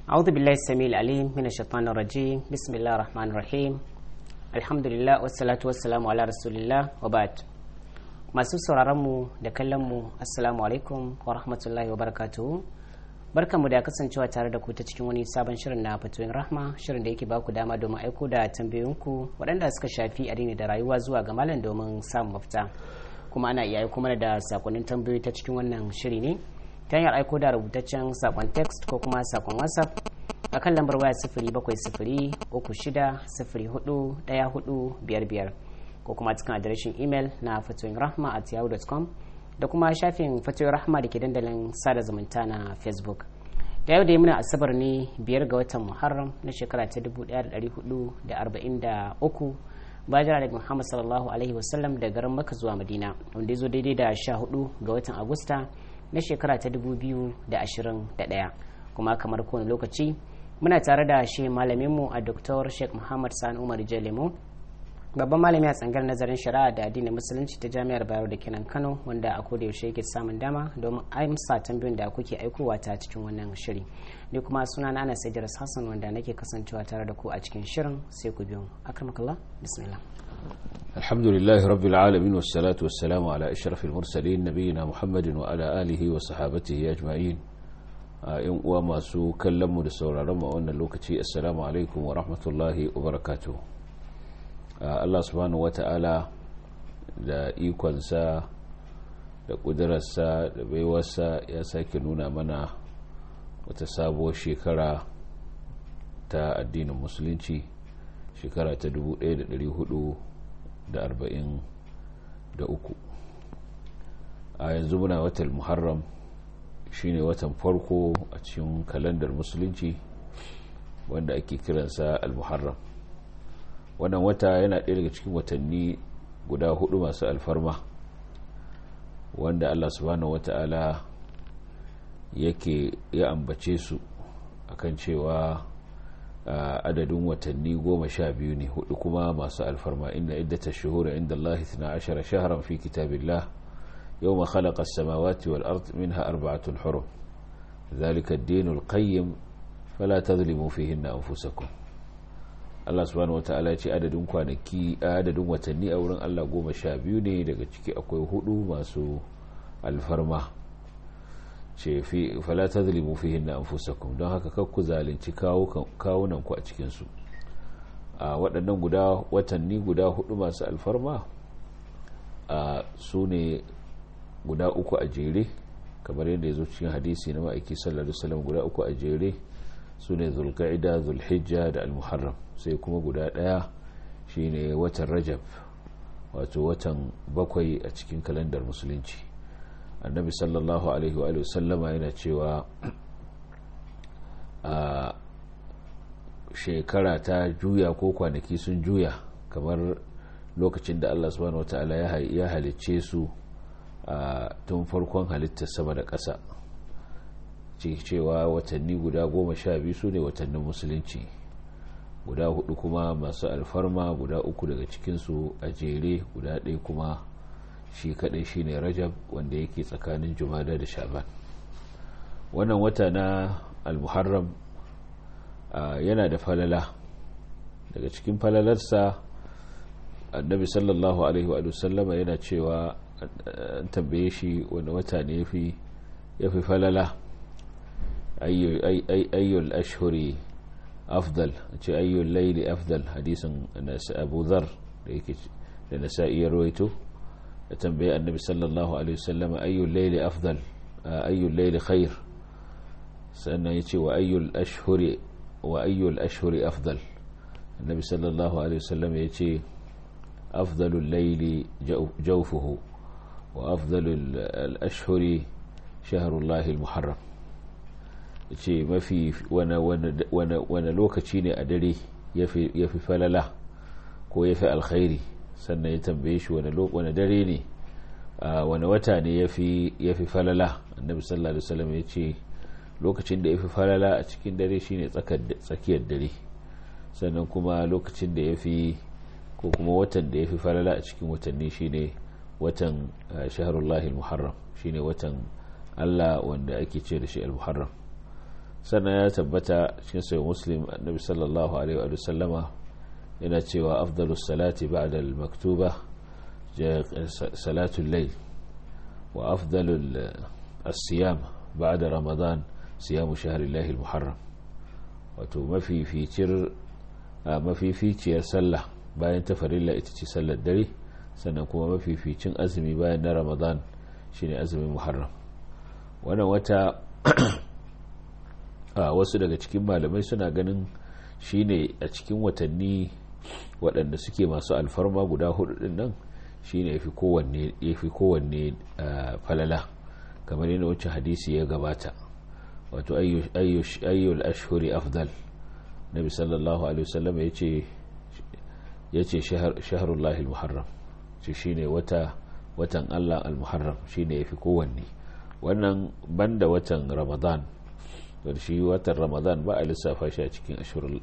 أعوذ بالله السميع العليم من الشيطان الرجيم بسم الله الرحمن الرحيم الحمد لله والصلاة والسلام على رسول الله وبعد masu sauraronmu da kallonmu assalamu alaikum wa rahmatullahi wa barakatuhu barkanmu da kasancewa tare da ku ta cikin wani sabon shirin na fatoyin rahma shirin da yake ba ku dama domin aiko da tambayoyinku waɗanda suka shafi addini da rayuwa zuwa ga malam domin samun mafita kuma ana iya aiko mana da sakonnin tambayoyi ta cikin wannan shiri ne ta hanyar aiko da rubutaccen sakon text ko kuma sakon whatsapp a kan lambar waya sifiri bakwai sifiri uku shida sifiri hudu ɗaya hudu biyar biyar ko kuma cikin adireshin imel na fatoyin rahma at yahoo.com da kuma shafin fatoyin rahma da ke dandalin sada zumunta na facebook da yau da yi muna asabar ne biyar ga watan muharram na shekara ta 1443 bayan da muhammad sallallahu alaihi wasallam da garin maka zuwa madina wanda ya zo daidai da 14 ga watan agusta na shekara ta 2021 kuma kamar kowane lokaci muna tare da shi malaminmu a dr sheikh muhammad sani umar jalemo babban malami a tsangar nazarin shari'a da addinin musulunci ta jami'ar bayero da kenan kano wanda a koda yaushe yake samun dama domin amsa tambayoyin da kuke aikowa ta cikin wannan shiri ni kuma suna na anas idris hassan wanda nake kasancewa tare da ku a cikin shirin sai ku biyo akramakallah bismillah الحمد لله رب العالمين والصلاة والسلام على أشرف المرسلين نبينا محمد وعلى آله وصحابته أجمعين in uwa masu kallonmu da sauraronmu a wannan lokaci assalamu alaikum wa rahmatullahi wa barakatuh Allah subhanahu wa ta'ala da ikonsa da ƙudurarsa da baiwarsa ya sake nuna mana wata sabuwar shekara ta addinin musulunci shekara ta 1443 a yanzu muna watan muharram shine watan farko a cikin kalandar musulunci wanda ake kiransa al-muharram wannan wata yana ɗaya daga cikin watanni guda hudu masu alfarma wanda allah subhanahu wata'ala yake ya ambace su akan cewa adadin watanni goma sha biyu ne hudu kuma masu alfarma inda iddata shuhura inda Allah na ashara shaharan fi kitabillah yau ma khalaqa samawati wal ard minha arba'atun hurum ذلك الدين القيم فلا تظلموا فيهن أنفسكم Allah subhanahu wata'ala ya ce adadin kwanaki adadin watanni a wurin Allah goma sha biyu ne daga ciki akwai hudu masu alfarma ce fi fala tazlimu fihinna anfusakum don haka kar ku zalunci kawunan ku a cikin su a waɗannan guda watanni guda hudu masu alfarma a su ne guda uku a jere kamar yadda ya zo cikin hadisi na ma'aiki sallallahu alaihi wasallam guda uku a jere su ne zulqa'ida zulhijja da almuharram sai kuma guda ɗaya shine watan rajab wato watan bakwai a cikin kalandar musulunci annabi sallallahu alaihi wa sallama yana cewa a shekara ta juya ko kwanaki sun juya kamar lokacin da allah subhanahu wata'ala ya halicce su a tun farkon halittar sama da ƙasa cewa watanni guda goma sha biyu su ne watannin musulunci guda hudu kuma masu alfarma guda uku daga cikinsu a jere guda ɗaya kuma shi kadai shine rajab wanda yake tsakanin jumada da shaban wannan wata na almuharram yana da falala daga cikin falalarsa annabi sallallahu alaihi wa sallama yana cewa an tambaye shi wani wata ne ya fi falala ayyul ashhuri afdal ce ayyul laili afdal hadisin abu zar da yake da nasa'i ya rawaito da tambaye annabi sallallahu alaihi wasallam ayyul layli afdal ayyul layli khair sannan yace wa ayyul ashhuri wa ayyul ashhuri afdal annabi sallallahu alaihi wasallam yace afdalul layli jawfuhu wa afdalul ashhuri shahrullahi almuharram yace mafi wana lokaci ne a dare yafi falala ko yafi alkhairi sannan ya tambaye shi wani dare ne wani wata ne ya fi falala annabi sallallahu alaihi wasallam ya ce lokacin da ya fi falala a cikin dare shine tsakiyar dare sannan kuma lokacin da ya fi ko kuma watan da ya fi falala a cikin watanni shine watan shaharullahi muharram shine watan allah wanda ake ce da shi al-muharram sannan ya tabbata cikin sai muslim annabi sallallahu alaihi wa sallama yana cewa afdalus salati ba'da al-maktuba salatul layl wa afdalul as-siyam ba'da ramadan siyamu shahrillahi al-muharram wato mafificir mafificiyar sallah bayan ta farilla ita ce sallar dare sannan kuma mafificin azumi bayan na ramadan shine azumin muharram wannan wata a wasu daga cikin malamai suna ganin shine a cikin watanni waɗanda suke masu alfarma guda hudu din nan shine yafi kowanne yafi kowanne falala kamar yana wacce hadisi ya gabata wato ayyul ashhuri afdal nabi sallallahu alaihi wasallam yace yace shahrullahi almuharram shi shine wata watan Allah almuharram shine yafi kowanne wannan banda watan ramadan da shi watan ramadan ba a lissafa shi a cikin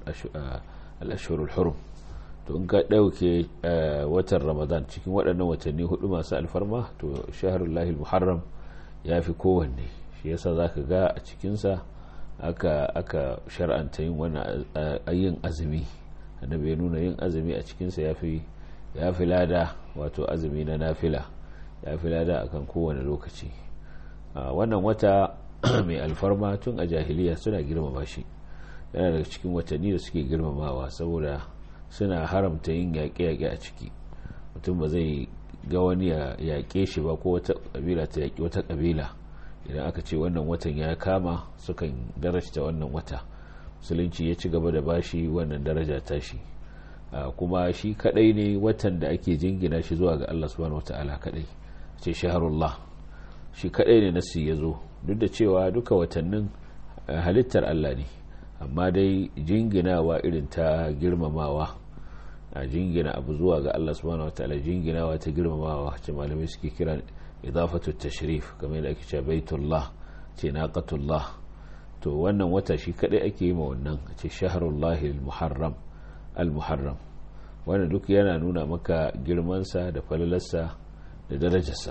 al-ashhurul hurum to in ka dauke watan ramadan cikin waɗannan watanni hudu masu alfarma to shahrullahi almuharram yafi kowanne shi yasa zaka ga a cikinsa aka aka shar'anta yin wani yin azumi annabi ya nuna yin azumi a cikinsa yafi yafi lada wato azumi na nafila yafi lada akan kowane lokaci wannan wata mai alfarma tun a jahiliya suna girmama shi yana daga cikin watanni da suke girmamawa saboda suna haramta yin yaƙe-yaƙe a ciki mutum ba zai ga wani ya yaƙe shi ba ko wata ƙabila ta yaƙi wata ƙabila idan aka ce wannan watan ya kama sukan darajta wannan wata musulunci ya ci gaba da bashi wannan daraja tashi kuma shi kadai ne watan da ake jingina shi zuwa ga Allah subhanahu wataala kadai ce shaharullah shi kadai ne nasi ya zo duk da cewa duka watannin halittar Allah ne amma dai jinginawa irin ta girmamawa a jingina abu zuwa ga Allah subhanahu wataala jinginawa ta girmamawa ce malamai suke kira idafatu tashrif kamar yadda ake cewa baitullah ce naqatullah to wannan wata shi kadai ake yi ma wannan ce shahrullahi al-muharram al-muharram wannan duk yana nuna maka girmansa da falalarsa da darajarsa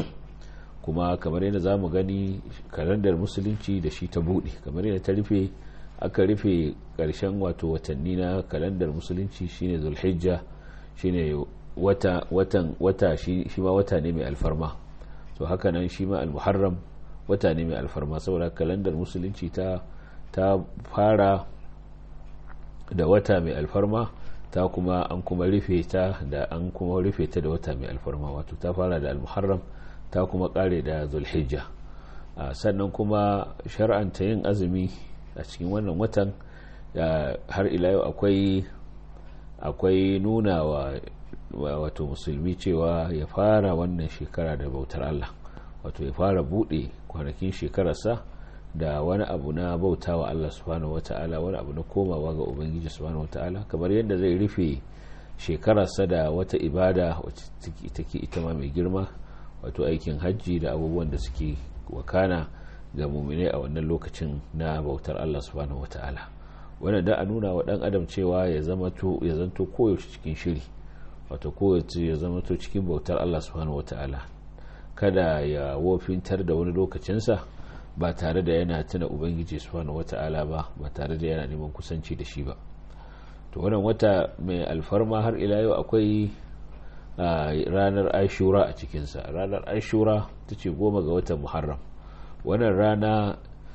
kuma kamar yadda zamu gani kalandar musulunci da shi ta bude kamar yadda ta rufe aka rufe karshen wato watanni na kalandar musulunci shine zulhijja shine wata watan wata shi ma wata ne mai alfarma to haka nan shi ma al-muharram wata ne mai alfarma saboda kalandar musulunci ta ta fara da wata mai alfarma ta kuma an kuma rufe ta da an kuma rufe ta da wata mai alfarma wato ta fara da al-muharram ta kuma kare da zulhijja sannan kuma shar'anta yin azumi a cikin wannan watan har ila yau akwai akwai nuna wa wato musulmi cewa ya fara wannan shekara da bautar Allah wato ya fara bude kwanakin shekararsa da wani abu na bauta wa Allah subhanahu wata'ala wani abu na komawa ga ubangiji subhanahu wata'ala kamar yadda zai rufe shekararsa da wata ibada wacce take ita ma mai girma wato aikin hajji da abubuwan da suke wakana ga muminai a wannan lokacin na bautar Allah subhanahu wata'ala wannan da a nuna wa dan adam cewa ya zama to ya zanto koyaushe cikin shiri wato kowace ya zama to cikin bautar Allah subhanahu wata'ala kada ya wofintar da wani lokacinsa ba tare da yana tuna ubangiji subhanahu wata'ala ba ba tare da yana neman kusanci da shi ba to wannan wata mai alfarma har ila yau akwai ranar ashura a cikinsa ranar ashura ta ce goma ga watan muharram wannan rana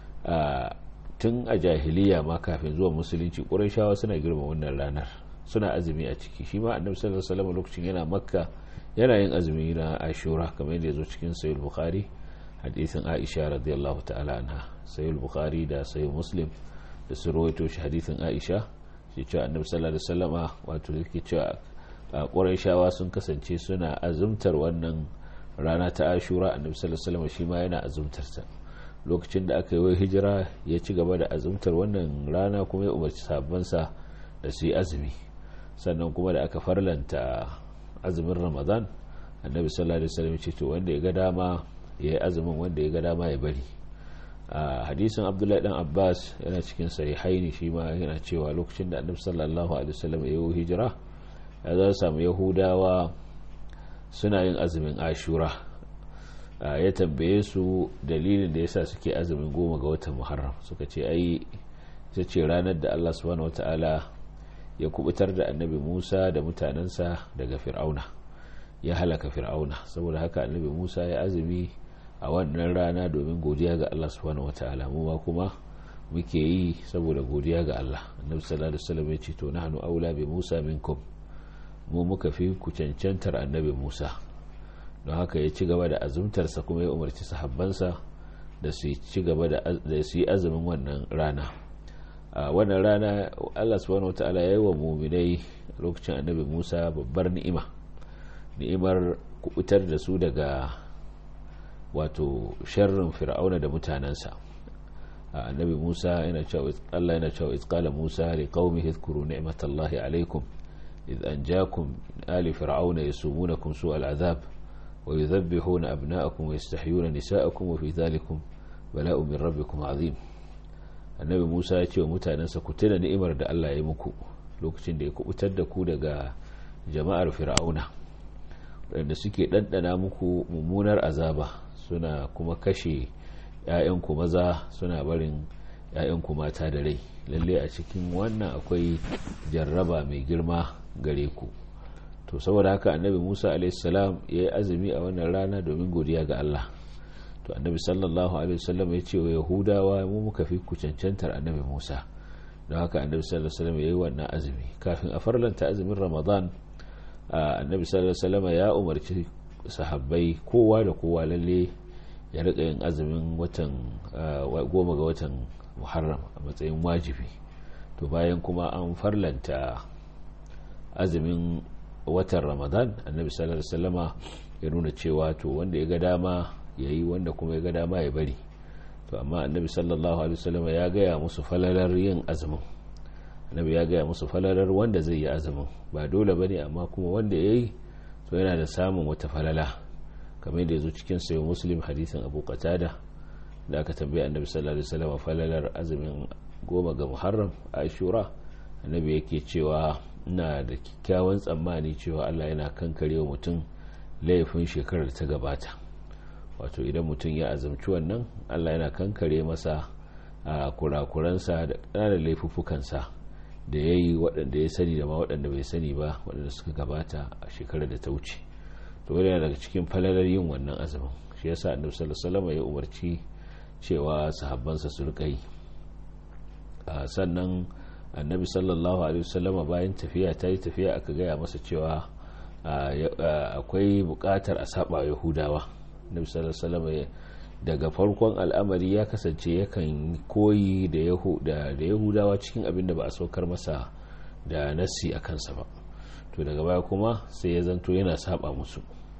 tun a jahiliya ma kafin zuwa musulunci ƙurashawa suna girma wannan ranar suna azumi a ciki shi ma annabi sallallahu alaihi wasallam lokacin yana makka yana yin azumi na ashura kamar yadda ya zo cikin sahih bukhari hadisin aisha radiyallahu ta'ala anha sahih bukhari da sahih muslim da su rawaito shi hadisin aisha shi cewa annabi sallallahu alaihi wasallama wato yake cewa quraishawa sun kasance suna azumtar wannan rana ta ashura annabi sallallahu alaihi wasallama shi ma yana azumtar ta lokacin da aka yi wa hijira ya ci gaba da azumtar wannan rana kuma ya umarci sabansa da su yi azumi sannan kuma da aka farlanta azumin ramadan annabi sallallahu alaihi wasallam ce to wanda ya ga dama ya yi azumin wanda ya ga dama ya bari a hadisin abdullahi dan abbas yana cikin sahihaini shi ma yana cewa lokacin da annabi sallallahu alaihi wasallam ya yi hijira ya za samu yahudawa suna yin azumin ashura ya tambaye su dalilin da yasa suke azumin goma ga watan muharram suka ce ai ita ce ranar da Allah subhanahu wataala ya kubutar da annabi Musa da mutanensa daga fir'auna ya halaka fir'auna saboda haka annabi Musa ya azumi a wannan rana domin godiya ga Allah subhanahu wataala mu ma kuma muke yi saboda godiya ga Allah annabi sallallahu alaihi wasallam ya ce to nahnu aula bi Musa minkum mu muka fi ku cancantar annabi Musa don haka ya ci gaba da azumtarsa kuma ya umarci sahabbansa da su ci gaba da su yi azumin wannan rana a wannan rana Allah subhanahu wataala ya yi wa muminai lokacin annabi Musa babbar ni'ima ni'imar kubutar da su daga wato sharrin fir'auna da mutanensa annabi Musa yana cewa Allah yana cewa izqala Musa li qaumihi dhkuru ni'matallahi alaykum إذ أنجاكم آل فرعون يسومونكم سوء العذاب ويذبحون أبناءكم ويستحيون نساءكم وفي ذلكم بلاء من ربكم عظيم annabi musa ya ce wa mutanensa ku tuna ni'imar da allah ya muku lokacin da ya kubutar da ku daga jama'ar fir'auna waɗanda suke ɗanɗana muku mummunar azaba suna kuma kashe 'ya'yanku maza suna barin 'ya'yanku mata da rai lalle a cikin wannan akwai jarraba mai girma gare ku to saboda haka annabi musa alaihissalam ya yi azumi a wannan rana domin godiya ga allah to annabi sallallahu alaihi wasallam ya ce wa yahudawa mu muka fi ku cancantar annabi musa don haka annabi sallallahu alaihi wasallam ya yi wannan azumi kafin a farlanta azumin ramadan annabi sallallahu alaihi wasallam ya umarci sahabbai kowa da kowa lalle ya rika yin azumin watan goma ga watan muharram a matsayin wajibi to bayan kuma an farlanta azumin watan ramadan annabi sallallahu alaihi wasallama ya nuna cewa to wanda ya ga dama ya yi wanda kuma ya ga dama ya bari to amma annabi sallallahu alaihi wasallama ya gaya musu falalar yin azumin annabi ya gaya musu falalar wanda zai yi azumin ba dole bane amma kuma wanda ya yi to yana da samun wata falala kamar yadda ya zo cikin sayo muslim hadisin abu qatada da aka tambaye annabi sallallahu alaihi wasallam falalar azumin goma ga muharram ashura annabi yake cewa ina da kyakkyawan tsammani cewa Allah yana kankare wa mutum laifin shekarar ta gabata wato idan mutum ya azumci wannan Allah yana kankare masa a kurakuransa da ƙananan laifuffukansa da ya yi waɗanda ya sani da ma waɗanda bai sani ba waɗanda suka gabata a shekarar da ta wuce to wani daga cikin falalar yin wannan azumin shi yasa annabi sallallahu alaihi wasallam ya umarci cewa sahabbansa su rika yi sannan annabi sallallahu alaihi wasallama bayan tafiya ta yi tafiya aka gaya masa cewa akwai bukatar a saba yahudawa annabi sallallahu alaihi wasallama daga farkon al'amari ya kasance yakan koyi da yahudawa cikin abin da ba a saukar masa da nassi a kansa ba to daga baya kuma sai ya zanto yana saba musu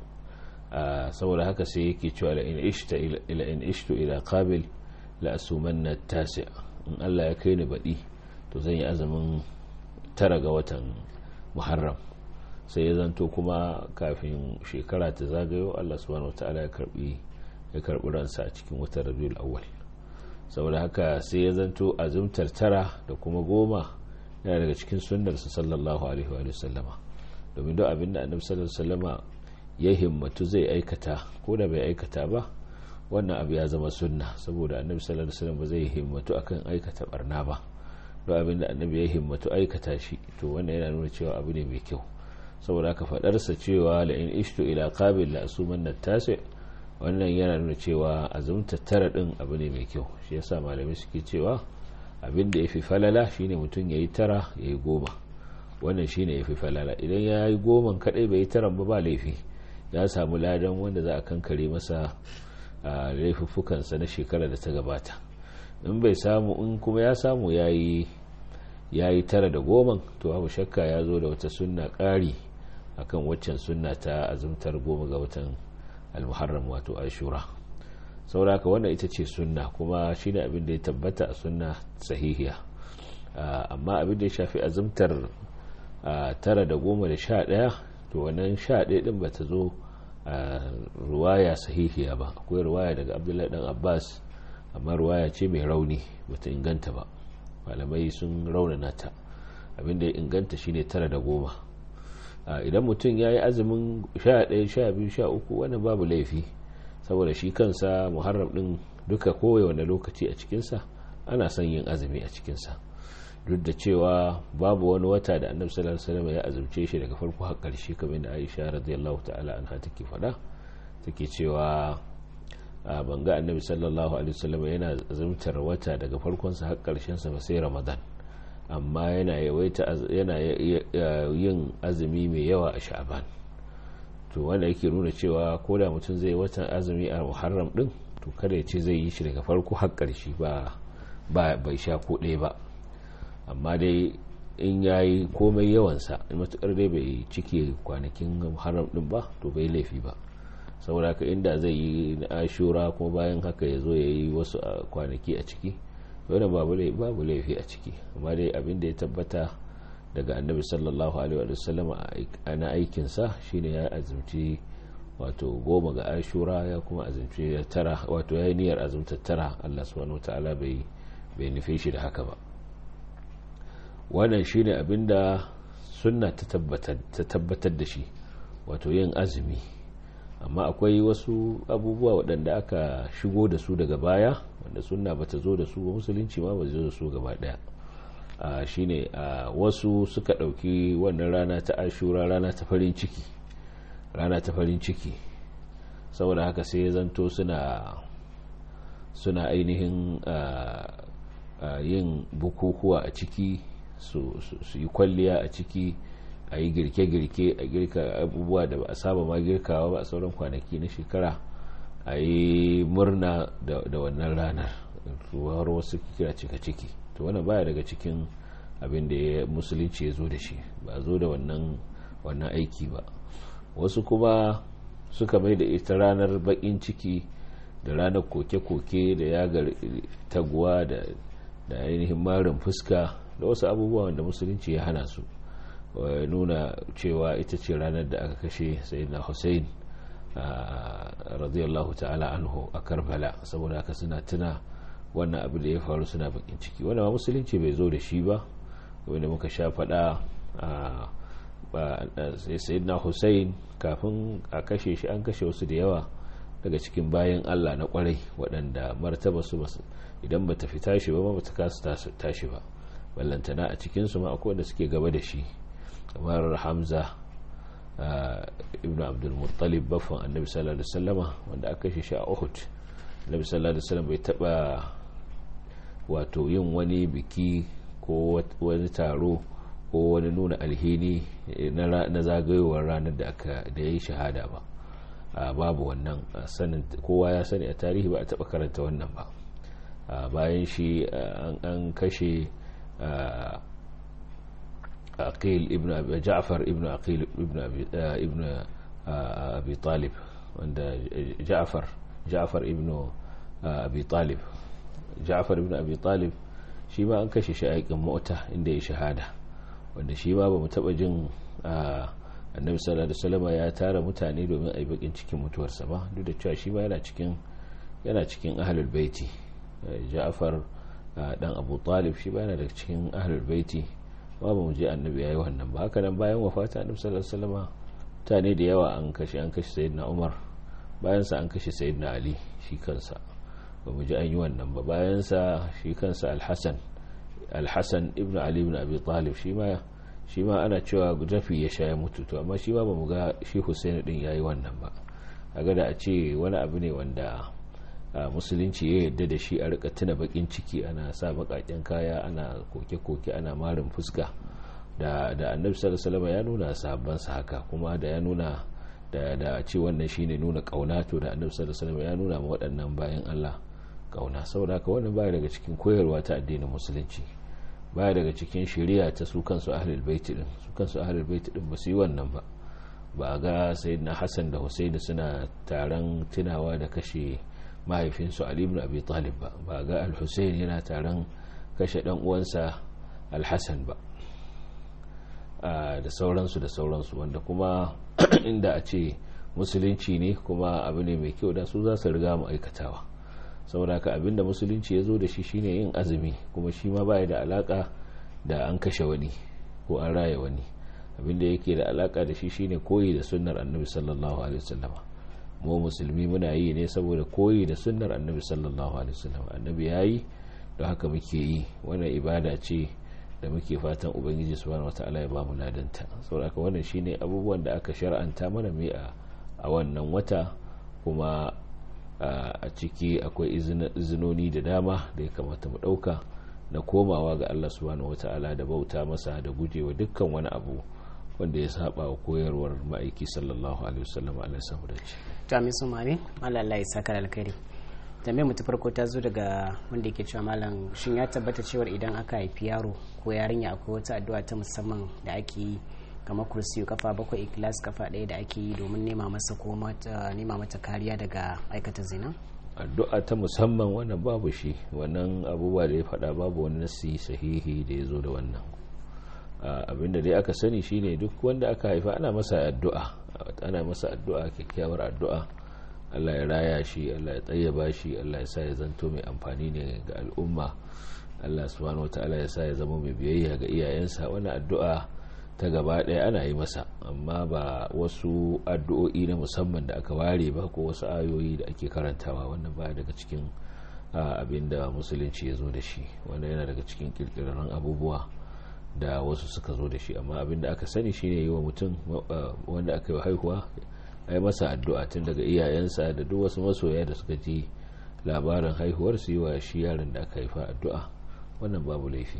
saboda haka sai yake cewa ila in ishtu ila qabil la asumanna tasi in Allah ya kai ni baɗi to zan yi azumin tara ga watan muharram sai ya zanto kuma kafin shekara ta zagayo Allah subhanahu wataala ya karbi ya karbi ransa a cikin watan rabiul awwal saboda haka sai ya zanto azumtar tara da kuma goma yana daga cikin sunnarsa sallallahu alaihi wa sallama domin duk abin da annabi sallallahu alaihi wasallama ya himmatu zai aikata ko da bai aikata ba wannan abu ya zama sunna saboda annabi sallallahu alaihi wasallam ba zai himmatu akan aikata barna ba duk abin da annabi ya himmatu aikata shi to wannan yana nuna cewa abu ne mai kyau saboda aka fadarsa cewa la in ishtu ila qabil la asumanna tasi wannan yana nuna cewa azumta tara din abu ne mai kyau shi yasa malamai suke cewa abin da yafi falala shine mutum yayi tara yayi goma wannan shine yafi falala idan yayi goman kadai bai yi taran ba ba laifi ya samu ladan wanda za a kankare masa laifuffukansa na shekara da ta gabata in bai samu in kuma ya samu ya yi tara da goman to abu shakka ya zo da wata sunna ƙari akan waccan sunna ta azumtar goma ga watan almuharram wato ashura sauraka wannan ita ce sunna kuma shi ne abin da ya tabbata a sunna sahihiya amma abin da ya shafi azumtar tara da goma da sha ɗaya to wannan sha ɗaya ɗin ba ta zo a ruwaya sahihiya ba akwai ruwaya daga abdullahi dan abbas amma ruwaya ce mai rauni bata inganta ba malamai sun raunana ta abinda ya inganta shine tara da goma idan mutum ya yi azumin sha ɗaya sha biyu sha uku wannan babu laifi saboda shi kansa muharram din duka kowane lokaci a cikinsa ana son yin azumi a cikinsa duk da cewa babu wani wata da annabi sallallahu alaihi wasallam ya azumce shi daga farko har ƙarshe kamar da Aisha radiyallahu ta'ala anha take faɗa take cewa ban ga annabi sallallahu alaihi wasallam yana azumtar wata daga farkon sa har ƙarshen sa ba sai Ramadan amma yana yawaita yana yin azumi mai yawa a Sha'ban to wanda yake nuna cewa ko da mutum zai watan azumi a Muharram din to kada ya ce zai yi shi daga farko har ƙarshe ba ba bai sha ko ɗaya ba amma dai in ya yi komai yawansa matuƙar dai bai cike kwanakin haram ɗin ba to bai laifi ba saboda ka inda zai yi na ashura kuma bayan haka ya zo ya yi wasu kwanaki a ciki wani babu laifi a ciki amma dai abin da ya tabbata daga annabi sallallahu alaihi wa sallam na aikinsa shine ya azumci wato goma ga ashura ya kuma azumci tara wato ya yi niyyar azumta tara allah subhanahu wa ta'ala bai bai nufe shi da haka ba wannan shine abinda sunna ta tabbatar da shi wato yin azumi amma akwai wasu abubuwa waɗanda aka shigo da su daga baya wanda sunna ba ta zo da su ba musulunci ma ba zo da su gaba ɗaya shine wasu suka ɗauki wannan rana ta ashura rana ta farin ciki rana ta farin ciki saboda haka sai ya zanto suna suna ainihin yin bukukuwa a ciki su yi kwalliya a ciki a yi girke-girke a girka abubuwa da ba a saba ma girkawa ba a sauran kwanaki na shekara a yi murna da wannan ranar har wasu kira cika ciki to wannan baya daga cikin abin da ya musulunci ya zo da shi ba zo da wannan aiki ba wasu kuma suka mai da ita ranar bakin ciki da ranar koke-koke da yagar taguwa da ainihin marin fuska da wasu abubuwan da musulunci ya hana su nuna cewa ita ce ranar da aka kashe sayyidina hussein radiyallahu ta'ala anhu a karbala saboda haka suna tuna wannan abu da ya faru suna bakin ciki wanda musulunci bai zo da shi ba wanda muka sha faɗa sayyidina hussein kafin a kashe shi an kashe wasu da yawa daga cikin bayan allah na kwarai waɗanda martaba su idan ba ta fi tashi ba ba ta kasa tashi ba ballantana a cikinsu ma akwai wanda suke gaba da shi kamar hamza ibn abdulmuttalib baffan annabi sallallahu alaihi wasallama wanda aka kashe shi a uhud annabi sallallahu alaihi wasallam bai taba wato yin wani biki ko wani taro ko wani nuna alhini na zagayowar ranar da aka da yayi shahada ba babu wannan sanin kowa ya sani a tarihi ba a taba karanta wannan ba bayan shi an kashe aqil ibn ja'far ibn aqil ibn ibn abi talib wanda ja'far ja'far ibn abi talib ja'far ibn abi talib shi ma an kashe shi a yakin mota inda ya shahada wanda shi ma ba mu taba jin annabi sallallahu alaihi wasallam ya tara mutane domin a yi bakin cikin mutuwarsa ba duk da cewa shi ma yana cikin yana cikin ahlul baiti ja'far dan abu talib shi bayana daga cikin ahlul baiti ba mu je annabi yayi wannan ba haka nan bayan wafata annabi sallallahu alaihi wasallam mutane da yawa an kashe an kashe sayyidina umar bayan sa an kashe sayyidina ali shi kansa ba mu ji an yi wannan ba bayan sa shi kansa al-hasan al-hasan ibnu ali ibn abi talib shi ma shi ma ana cewa jafi ya sha ya mutu to amma shi ma ba mu ga shi husaini din yayi wannan ba kaga da a ce wani abu ne wanda musulunci ya yadda da shi a rika tuna bakin ciki ana sa bakaken kaya ana koke-koke ana marin fuska da da annabi sallallahu alaihi ya nuna sahabban sa haka kuma da ya nuna da da ce wannan shine nuna kauna to da annabi sallallahu alaihi ya nuna ma waɗannan bayan Allah kauna saboda haka wannan baya daga cikin koyarwa ta addinin musulunci baya daga cikin shari'a ta su kansu ahlul bait din su kansu ahlul bait din ba su yi wannan ba ba ga sayyidina Hassan da Husaini suna taron tunawa da kashe mahaifinsu Ali ibn Abi Talib ba ba ga Al-Husayn yana taron kashe dan uwansa Al-Hasan ba da sauransu da sauransu wanda kuma inda a ce musulunci ne kuma abu ne mai kyau da su za su riga mu aikatawa saboda ka abinda musulunci ya zo da shi shine yin azumi kuma shi ma baya da alaka da an kashe wani ko an raya wani abinda yake da alaka da shi shine koyi da sunnar annabi sallallahu alaihi wasallama mu musulmi muna yi ne saboda koyi da sunnar annabi sallallahu alaihi wasallam annabi yayi don haka muke yi wannan ibada ce da muke fatan ubangiji subhanahu wataala ya bamu ladanta saboda haka wannan shine abubuwan da aka shar'anta mana mai a wannan wata kuma a ciki akwai izinoni da dama da ya kamata mu dauka na komawa ga Allah subhanahu wataala da bauta masa da gujewa dukkan wani abu wanda ya saba wa koyarwar ma'aiki sallallahu alaihi wasallam alaihi samu da ce to amin su mami Allah ya saka alkhairi tambayar mu ta farko ta zo daga wanda yake cewa malam shin ya tabbata cewa idan aka haifi yaro ko yarinya akwai wata addu'a ta musamman da ake yi kamar kursiyu kafa bakwai ikilas kafa ɗaya da ake yi domin nema masa ko nema mata kariya daga aikata zina addu'a ta musamman wannan babu shi wannan abubuwa da ya faɗa babu wani nasi sahihi da ya zo da wannan abinda dai aka sani shine duk wanda aka haifa ana masa addu'a ana masa addu'a kyakkyawar addu'a Allah ya raya shi Allah ya tsayyaba shi Allah ya sa ya zanto mai amfani ne ga al'umma Allah subhanahu wataala ya sa ya zama mai biyayya ga iyayensa wannan addu'a ta gaba ɗaya ana yi masa amma ba wasu addu'o'i na musamman da aka ware ba ko wasu ayoyi da ake karantawa wannan ba daga cikin abin da musulunci ya zo da shi wannan yana daga cikin kirkirarren abubuwa da wasu suka zo da shi amma abin da aka sani shine yi wa mutum wanda aka yi haihuwa a yi masa addu'a tun daga iyayensa da duk wasu masoya da suka ji labarin haihuwar su yi wa shi yaron da aka haifa addu'a wannan babu laifi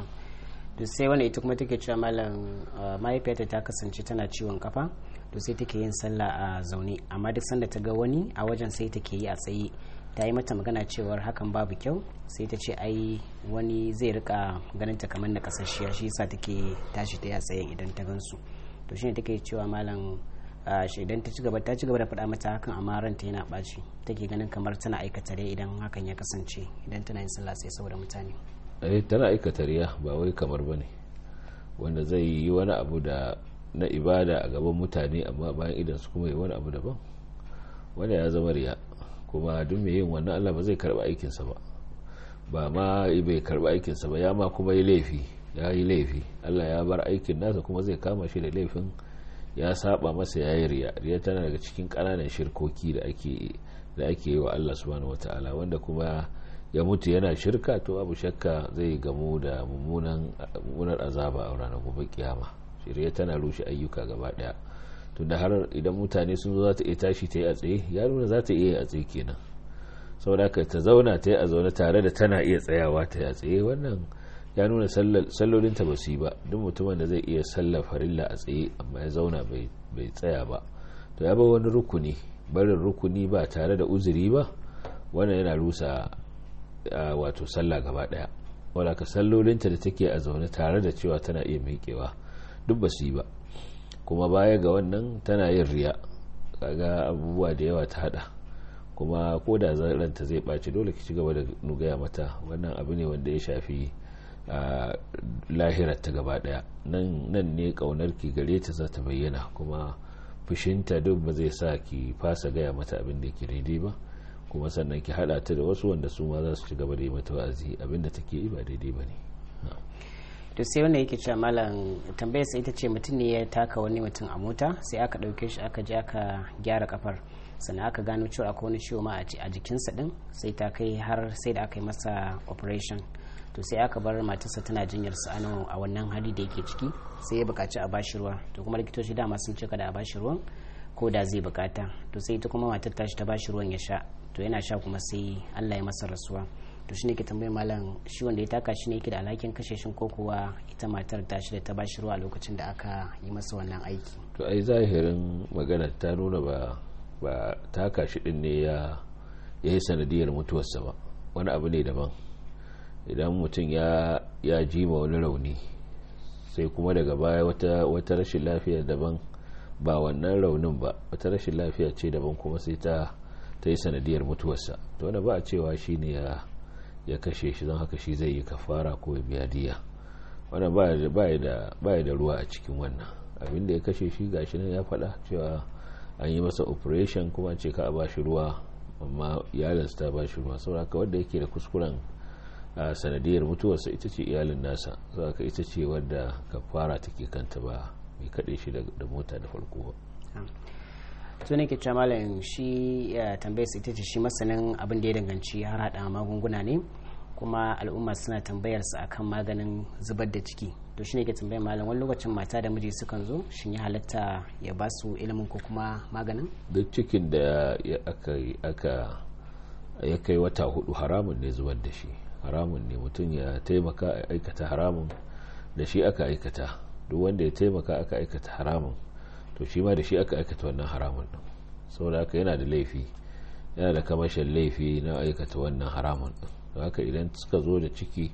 to sai wani ita kuma take cewa malam mahaifiyarta ta kasance tana ciwon kafa to sai take yin sallah a zaune amma duk sanda ta ga wani a wajen sai take yi a tsaye ta yi mata magana cewar hakan babu kyau sai ta ce ai wani zai rika ganin ta kamar na kasashiya shi yasa take tashi ta yi a tsayen idan ta gansu to shine take cewa malam idan ta ci gaba ta ci gaba da faɗa mata hakan amma ranta yana ɓaci take ganin kamar tana aikata rai idan hakan ya kasance idan tana yin sallah sai saboda mutane eh tana aikata riya ba wai kamar bane wanda zai yi wani abu da na ibada a gaban mutane amma bayan idan su kuma yi wani abu daban wanda ya zama riya kuma duk mai yin wannan Allah ba zai karba aikinsa ba ba ma bai karba aikinsa ba ya ma kuma yi laifi ya yi laifi Allah ya bar aikin nasa kuma zai kama shi da laifin ya saba masa ya yi riya riya tana daga cikin ƙananan shirkoki da ake da ake yi wa Allah subhanahu wataala wanda kuma ya mutu yana shirka to abu shakka zai gamu da mummunar azaba a ranar gobe kiyama shirya tana rushe ayyuka gaba daya tunda har idan mutane sun zo za ta iya tashi ta yi a tsaye ya nuna za ta iya yi a tsaye kenan saboda haka ta zauna ta yi a zaune tare da tana iya tsayawa ta yi a tsaye wannan ya nuna sallolinta ba su yi ba duk mutumin da zai iya sallar farilla a tsaye amma ya zauna bai tsaya ba to ya ba wani rukuni barin rukuni ba tare da uzuri ba wannan yana rusa wato sallah gaba daya wadda ka sallolinta da take a zaune tare da cewa tana iya miƙewa duk ba su yi ba kuma baya ga wannan tana yin riya kaga abubuwa da yawa ta hada kuma ko da ranta zai ɓaci dole ki ci gaba da nugaya mata wannan abu ne wanda ya shafi lahirar ta gaba daya nan ne kaunar ki gare ta za ta bayyana kuma fushinta duk ba zai sa ki fasa gaya mata abin da yake daidai ba kuma sannan ki hada ta da wasu wanda su ma za su ci gaba da yi mata wa'azi abinda take yi ba daidai ba ne to sai wanda yake cewa malam tambayar sai ita ce mutum ne ya taka wani mutum a mota sai aka ɗauke shi aka je aka gyara kafar sannan aka gano cewa akwai wani ciwo ma a jikinsa din sai ta kai har sai da aka yi masa operation to sai aka bar matarsa tana jinyar sa a wannan hali da yake ciki sai ya buƙaci a bashi ruwa to kuma likitoci dama sun ce kada a bashi ruwan ko da zai bukata to sai ita kuma matar tashi ta bashi ruwan ya sha to yana sha kuma sai Allah ya masa rasuwa to shine ke tambayar malam shi wanda ya taka shi ne yake da alhakin kashe shi ko kuwa ita matar tashi da ta bashi ruwa lokacin da aka yi masa wannan aiki to ai zahirin magana ta nuna ba ba taka shi din ne ya yi sanadiyar mutuwarsa ba wani abu ne daban idan mutum ya ya ji ma wani rauni sai kuma daga baya wata wata rashin lafiya daban ba wannan raunin ba wata rashin lafiya ce daban kuma sai ta ta yi sanadiyar mutuwarsa to wanda ba a cewa shi ne ya kashe shi don haka shi zai yi kafara ko ya biya diya wannan ba ya da ruwa a cikin wannan abinda ya kashe shi gashi nan ya faɗa cewa an yi masa operation kuma ce ka a ba shi ruwa amma iyalinsa ta ba shi ruwa saboda wanda yake da kuskuren a sanadiyar mutuwarsa ita ce iyalin nasa saboda ita ce wadda kafara take kanta ba mai kaɗe shi da mota da farko ba to ne ke cewa malam shi tambayar ita ce shi masanin abin da ya danganci har hada magunguna ne kuma al'umma suna tambayar sa akan maganin zubar da ciki to shine ke tambayar malam wani lokacin mata da miji sukan zo shin ya halatta ya ba su ilimin ko kuma maganin duk cikin da aka ya kai wata hudu haramun ne zubar da shi haramun ne mutum ya taimaka a aikata haramun da shi aka aikata duk wanda ya taimaka aka aikata haramun to shi ma da shi aka aikata wannan haramun din saboda haka yana da laifi yana da kamashin laifi na aikata wannan haramun din don haka idan suka zo da ciki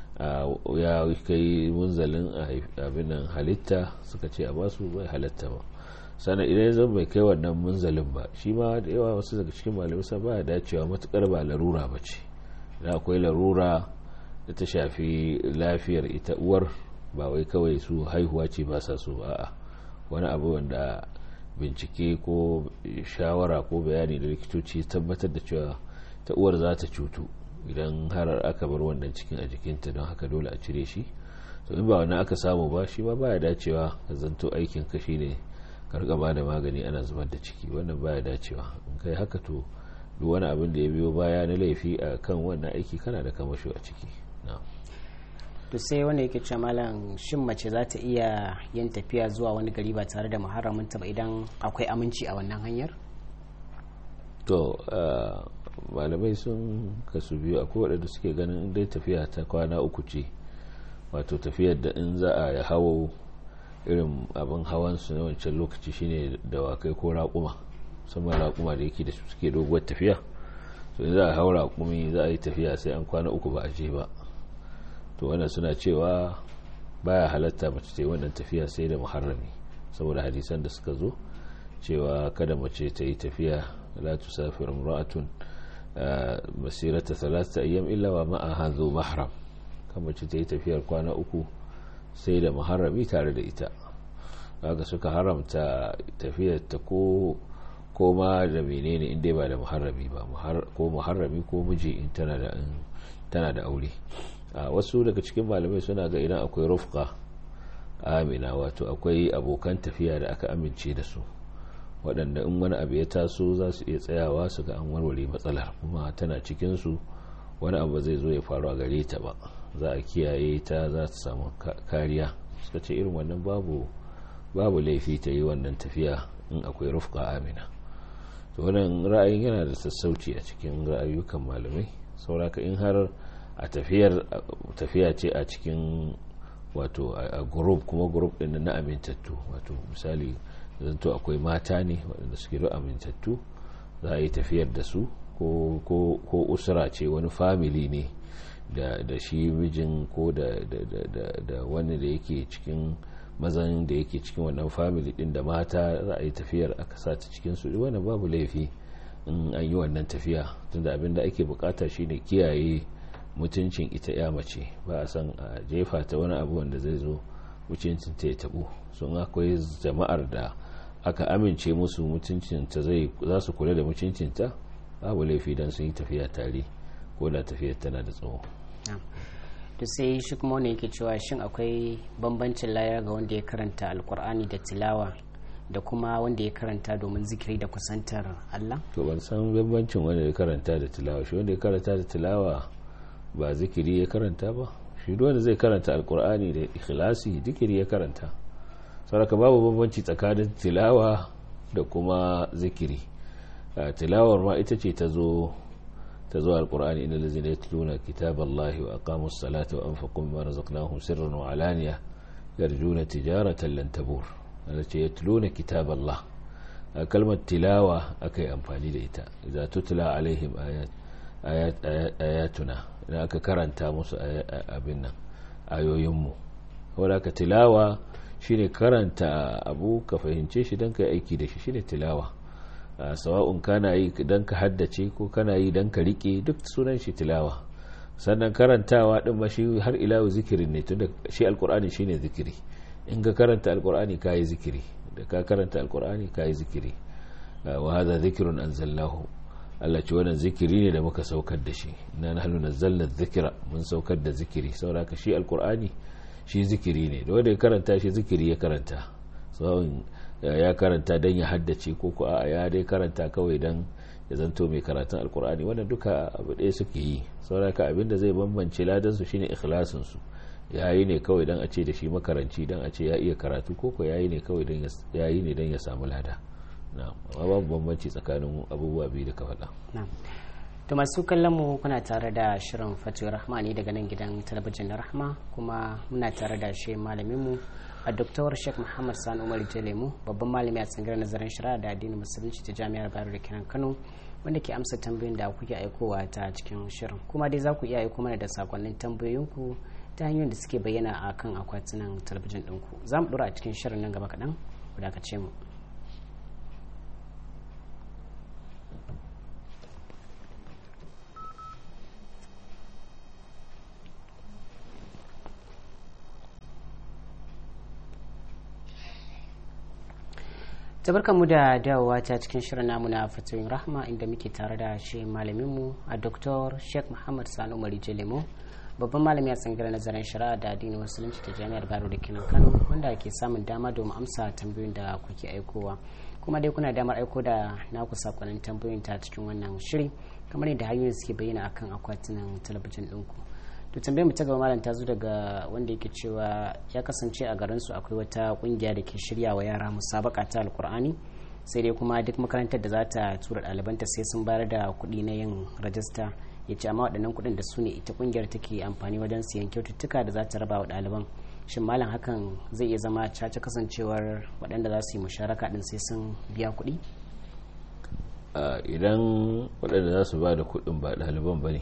ya kai munzalin abin halitta suka ce a basu bai halatta ba sannan idan zan bai kai wannan munzalin ba shi ma da yawa wasu daga cikin malamai sa ba dacewa matukar ba larura ba ce da akwai larura da ta shafi lafiyar ita uwar ba wai kawai su haihuwa ce ba sa so ba wani abu wanda bincike ko shawara ko bayani da likitoci tabbatar da cewa ta uwar za ta cutu idan har aka bar wannan cikin a jikinta don haka dole a cire shi to in ba wannan aka samu ba shi ma baya dacewa ka zanto aikin ka shine karka ba da magani ana zubar da ciki wannan baya dacewa in kai haka to duk wani abin da ya biyo baya na laifi a kan wannan aiki kana da kamasho a ciki to sai wanda yake cewa malam shin mace za ta iya yin tafiya zuwa wani gari ba tare da muharraminta ba idan akwai aminci a wannan hanyar to malamai sun kasu biyu akwai waɗanda suke ganin dai tafiya ta kwana uku ce wato tafiyar da in za a hawo irin abin hawan su na wancan lokaci shine dawakai ko raƙuma musamman raƙuma da yake da su suke doguwar tafiya to in za a hau raƙumi za a yi tafiya sai an kwana uku ba a je ba to wannan suna cewa baya halatta mace ta yi wannan tafiya sai da muharrami saboda hadisan da suka zo cewa kada mace ta yi tafiya la tusafir imra'atun masirata thalathata ayyam illa wa ma'aha dhu mahram kan mace ta yi tafiyar kwana uku sai da muharrami tare da ita haka suka haramta tafiyar ta ko ko ma da menene in dai ba da muharrami ba ko muharrami ko miji in tana da tana da aure wasu daga cikin malamai suna ga idan akwai rufqa amina wato akwai abokan tafiya da aka amince da su waɗanda in wani abu ya taso za su iya tsayawa su ga an warware matsalar kuma tana cikinsu wani abu zai zo ya faru a gare ta ba za a kiyaye ta za ta samu kariya suka ce irin wannan babu babu laifi ta yi wannan tafiya in akwai rufqa amina to wannan ra'ayin yana da sassauci a cikin ra'ayukan malamai sauraka in har a tafiyar tafiya ce a cikin wato a group kuma group din na amintattu wato misali zanto akwai mata ne waɗanda suke da amintattu za a yi tafiyar da su ko usura ce wani family ne da shi mijin ko da wani da yake cikin mazan da yake cikin wannan family din da mata za a yi tafiyar aka sa ta cikin su wannan babu laifi in an yi wannan tafiya tunda abin da ake bukata shine kiyaye mutuncin ita ya mace ba a san a jefa ta wani abu wanda zai zo mutuncin ta ya tabo sun akwai jama'ar da aka amince musu mutuncinta zai za su kula da mutuncinta babu laifi don sun yi tafiya tare ko da tafiyar tana da tsawo to sai shi kuma wani yake cewa shin akwai bambancin layar ga wanda ya karanta alkur'ani da tilawa da kuma wanda ya karanta domin zikiri da kusantar Allah to ban san bambancin wanda ya karanta da tilawa shi wanda ya karanta da tilawa ba zikiri ya karanta ba shi wanda zai karanta alkur'ani da ikhlasi zikiri ya karanta saraka babu bambanci tsakanin tilawa da kuma zikiri tilawar ma ita ce ta zo ta zo alkur'ani inda lazina ya tuluna kitab Allah wa aqamu salata wa anfaqu mimma razaqnahum sirran wa alaniya yarjuna tijaratan lan tabur ana ce ya tuluna kitab Allah kalmar tilawa akai amfani da ita idza tutla alaihim ayat ayatuna idan aka karanta musu abin nan ayoyinmu wadda ka tilawa shine karanta abu ka fahimce shi don ka yi aiki da shi shine tilawa sawa'un kana yi don ka haddace ko kana yi don ka rike duk sunan shi tilawa sannan karantawa din ma shi har ilawu zikirin ne tunda shi alkur'ani shine zikiri in ka karanta alkur'ani ka yi zikiri da ka karanta alkur'ani ka yi zikiri wa hadha zikrun anzalnahu Allah ce wannan zikiri ne da muka saukar da shi na nahnu nazzalna dhikra mun saukar da zikiri saboda shi alkur'ani shi zikiri ne da wanda ya karanta shi zikiri ya karanta tsawon ya karanta don ya haddace ko ko a ya dai karanta kawai don ya zanto mai karatun alkur'ani wannan duka abu ɗaya suke yi sauraka abin da zai bambance ladansu shine ikhlasinsu ya yi ne kawai don a ce da shi makaranci don a ce ya iya karatu ko ko ya yi ne kawai don ya yi ne don ya samu lada amma babu bambanci tsakanin abubuwa biyu da ka faɗa to masu kallon mu kuna tare da shirin fatuwar rahma ne daga nan gidan talabijin na rahma kuma muna tare da shi malamin mu a doktor sheikh muhammad sani umar jalemu babban malami a tsangirar nazarin shari'a da addinin musulunci ta jami'ar bayero da kiran kano wanda ke amsa tambayoyin da kuke aikowa ta cikin shirin kuma dai za ku iya aiko mana da sakonnin tambayoyinku ta hanyoyin da suke bayyana a kan akwatunan talabijin ɗinku za mu ɗora a cikin shirin nan gaba kaɗan ku dakace mu mu da dawowa ta cikin shirin namu na fatoyin rahma inda muke tare da shi malaminmu a dr sheikh muhammad sani umar lemo babban malami a tsangirar nazarin shari'a da addinin musulunci ta jami'ar baro da kinan kano wanda ke samun dama domin amsa tambayoyin da kuke aikowa kuma dai kuna damar aiko da naku sakonnin tambayoyin ta cikin wannan shiri kamar yadda hanyoyin suke bayyana akan akwatunan talabijin ɗinku to tambayar mu ta gaba malam ta zo daga wanda yake cewa ya kasance a garin su akwai wata kungiya da ke shirya wa yara musabaka ta alkur'ani sai dai kuma duk makarantar da za ta tura ɗalibanta sai sun bayar da kuɗi na yin rajista ya ce amma waɗannan kuɗin da su ne ita kungiyar take amfani wajen siyan kyaututtuka da za ta raba wa ɗaliban shin malam hakan zai iya zama caca kasancewar waɗanda za su yi musharaka ɗin sai sun biya kuɗi idan waɗanda za su ba da kuɗin ba ɗaliban ba ne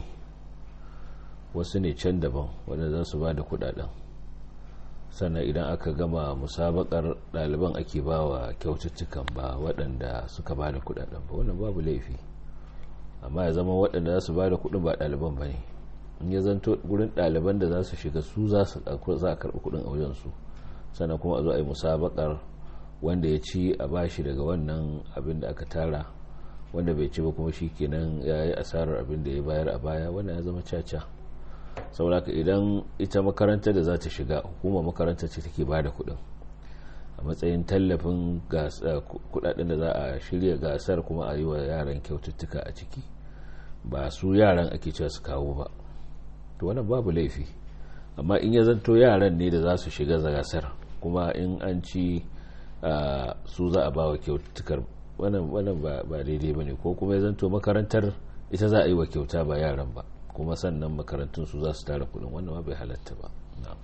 wasu ne can daban wanda za su ba da kudaden sannan idan aka gama musabakar ɗaliban ake ba wa kyaututtukan ba waɗanda suka ba da kudaden ba wannan babu laifi amma ya zama waɗanda za su ba da kudin ba ɗaliban ba ne in ya zanto gurin ɗaliban da za su shiga su za a karɓi kudin a wajensu sannan kuma a zo a yi musabakar wanda ya ci a bashi daga wannan abin da aka tara wanda bai ci ba kuma shi kenan ya yi asarar abin da ya bayar a baya wannan ya zama caca sauraka idan ita makaranta da za ta shiga hukumar makaranta ce take ba da kudin a matsayin tallafin kudaden da za a shirya gasar kuma a yi wa yaran kyaututtuka a ciki ba su yaran ake cewa su kawo ba to wannan babu laifi amma in ya zanto yaran ne da za su shiga gasar kuma in an ci su za a ba wa kyaututtukar wannan ba daidai ba ne ko kuma ya zanto makarantar ita za a yi wa kyauta ba yaran ba kuma sannan makarantun su za su tara kudin wannan ma bai halatta ba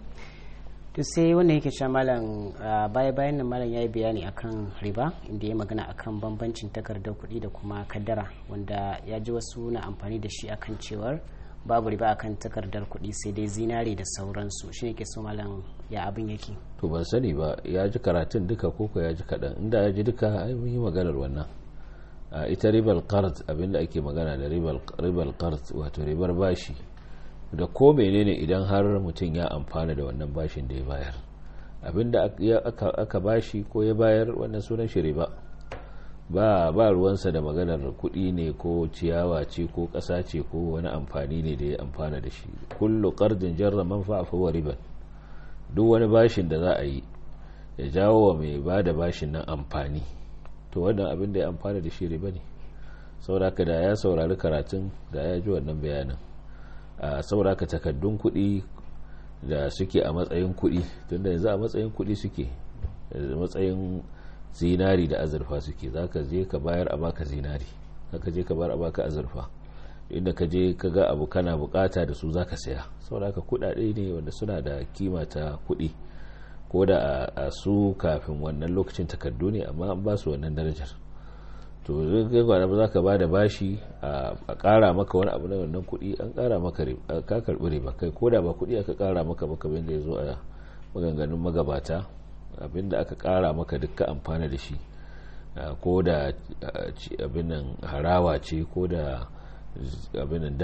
to sai wanda yake sha malam baya bayan nan malam ya yi bayani akan riba inda ya magana akan bambancin takardar kuɗi da kuma kaddara wanda ya ji wasu na amfani da shi akan cewar babu riba akan takardar kuɗi sai dai zinare da sauransu shi ne ke so malam ya abin yake to ban sani ba ya ji karatun duka koko ya ji kaɗan inda ya ji duka ai mun yi maganar wannan ita ribar qard abinda ake magana da ribar qard wato ribar bashi da ko menene idan har mutum ya amfana da wannan bashin da ya bayar abinda aka bashi ko ya bayar wannan sunan shi riba ba ba ruwansa da maganar kuɗi ne ko ciyawa ce ko ƙasa ce ko wani amfani ne da ya amfana da shi kullu qardin jarra manfa'a fa riban duk wani bashin da za a yi ya jawo wa mai ba da bashin nan amfani to wannan abin da ya amfana da shi riba ne sauraka da ya saurari karatun da ya ji wannan bayanin a sauraka takaddun kuɗi da suke a matsayin kuɗi tunda yanzu a matsayin kuɗi suke matsayin zinari da azurfa suke za ka je ka bayar a baka zinari za ka je ka bayar a baka azurfa inda ka je ka ga abu kana bukata da su za ka saya sauraka kuɗaɗe ne wanda suna da kima ta kuɗi ko da a su kafin wannan lokacin takardu ne amma an ba su wannan darajar to zai gwada ba za ka ba da bashi a kara maka wani abu na wannan kuɗi an kara maka ka karɓi riba kai ko da ba kuɗi aka kara maka maka bin da ya zo a maganganun magabata abinda aka kara maka dukkan amfana da shi ko da abin nan harawa ce ko da abin nan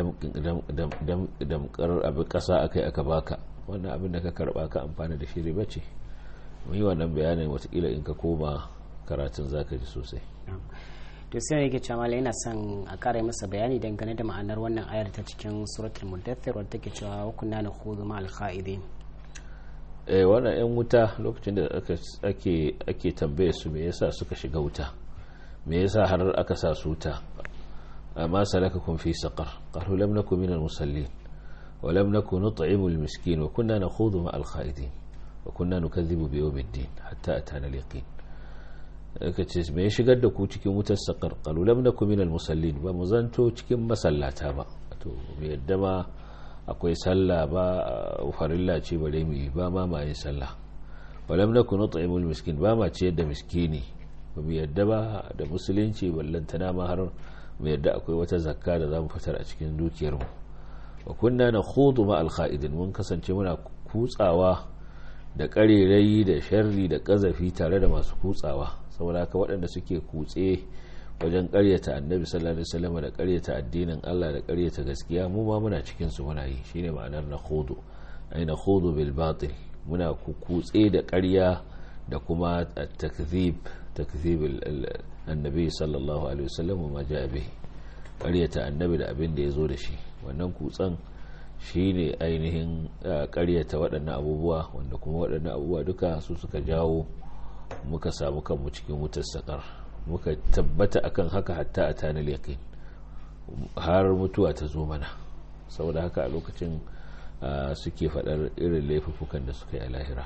damkar abin ƙasa aka yi aka baka wannan abin da ka karba ka amfana da shi riba ce yi wannan bayanin watakila in ka koma karatun zaka ji sosai to sai yake cewa malai yana son a kara masa bayani dangane da ma'anar wannan ayar ta cikin suratul mudaththir wadda take cewa kunna na khudhu ma al eh wannan yan wuta lokacin da ake ake tambaye su me yasa suka shiga wuta me yasa har aka sa su wuta amma salakakum fi saqar qalu lam nakum minal musallin wa lam nakun nut'imul miskin wa kunna nakhudhu ma'al khaidin wa kunna nukadhibu bi yawmiddin hatta atana al-yaqin aka ce me ya shigar da ku cikin wutar saqar qalu lam nakum minal musallin ba mu zanto cikin masallata ba to me yadda ma akwai sallah ba farilla ce bare mu yi ba ma ma yin sallah walam nakun nut'imul miskin ba ma ciyar da miskini ba mu yadda ba da musulunci ballantana ma har mu yadda akwai wata zakka da zamu fitar a cikin dukiyar mu wa kunna nakhudu ma al kha'idin mun kasance muna kutsawa da karerai da sharri da kazafi tare da masu kutsawa saboda haka waɗanda suke kutse wajen karyata annabi sallallahu alaihi wasallam da karyata addinin Allah da karyata gaskiya mu ma muna cikin su muna yi shine ma'anar na khudu ai na khudu bil batil muna kutse da karya da kuma takzib takzib annabi sallallahu alaihi wasallam ma ja'a bihi karyata annabi da abin da yazo da shi wannan kutsan shine ainihin karyata waɗannan abubuwa wanda kuma waɗannan abubuwa duka su suka jawo muka samu kanmu cikin wutar sakar muka tabbata akan haka hatta a tanar yaƙin har mutuwa ta zo mana saboda haka a lokacin suke faɗar irin laifukan da suka yi a lahira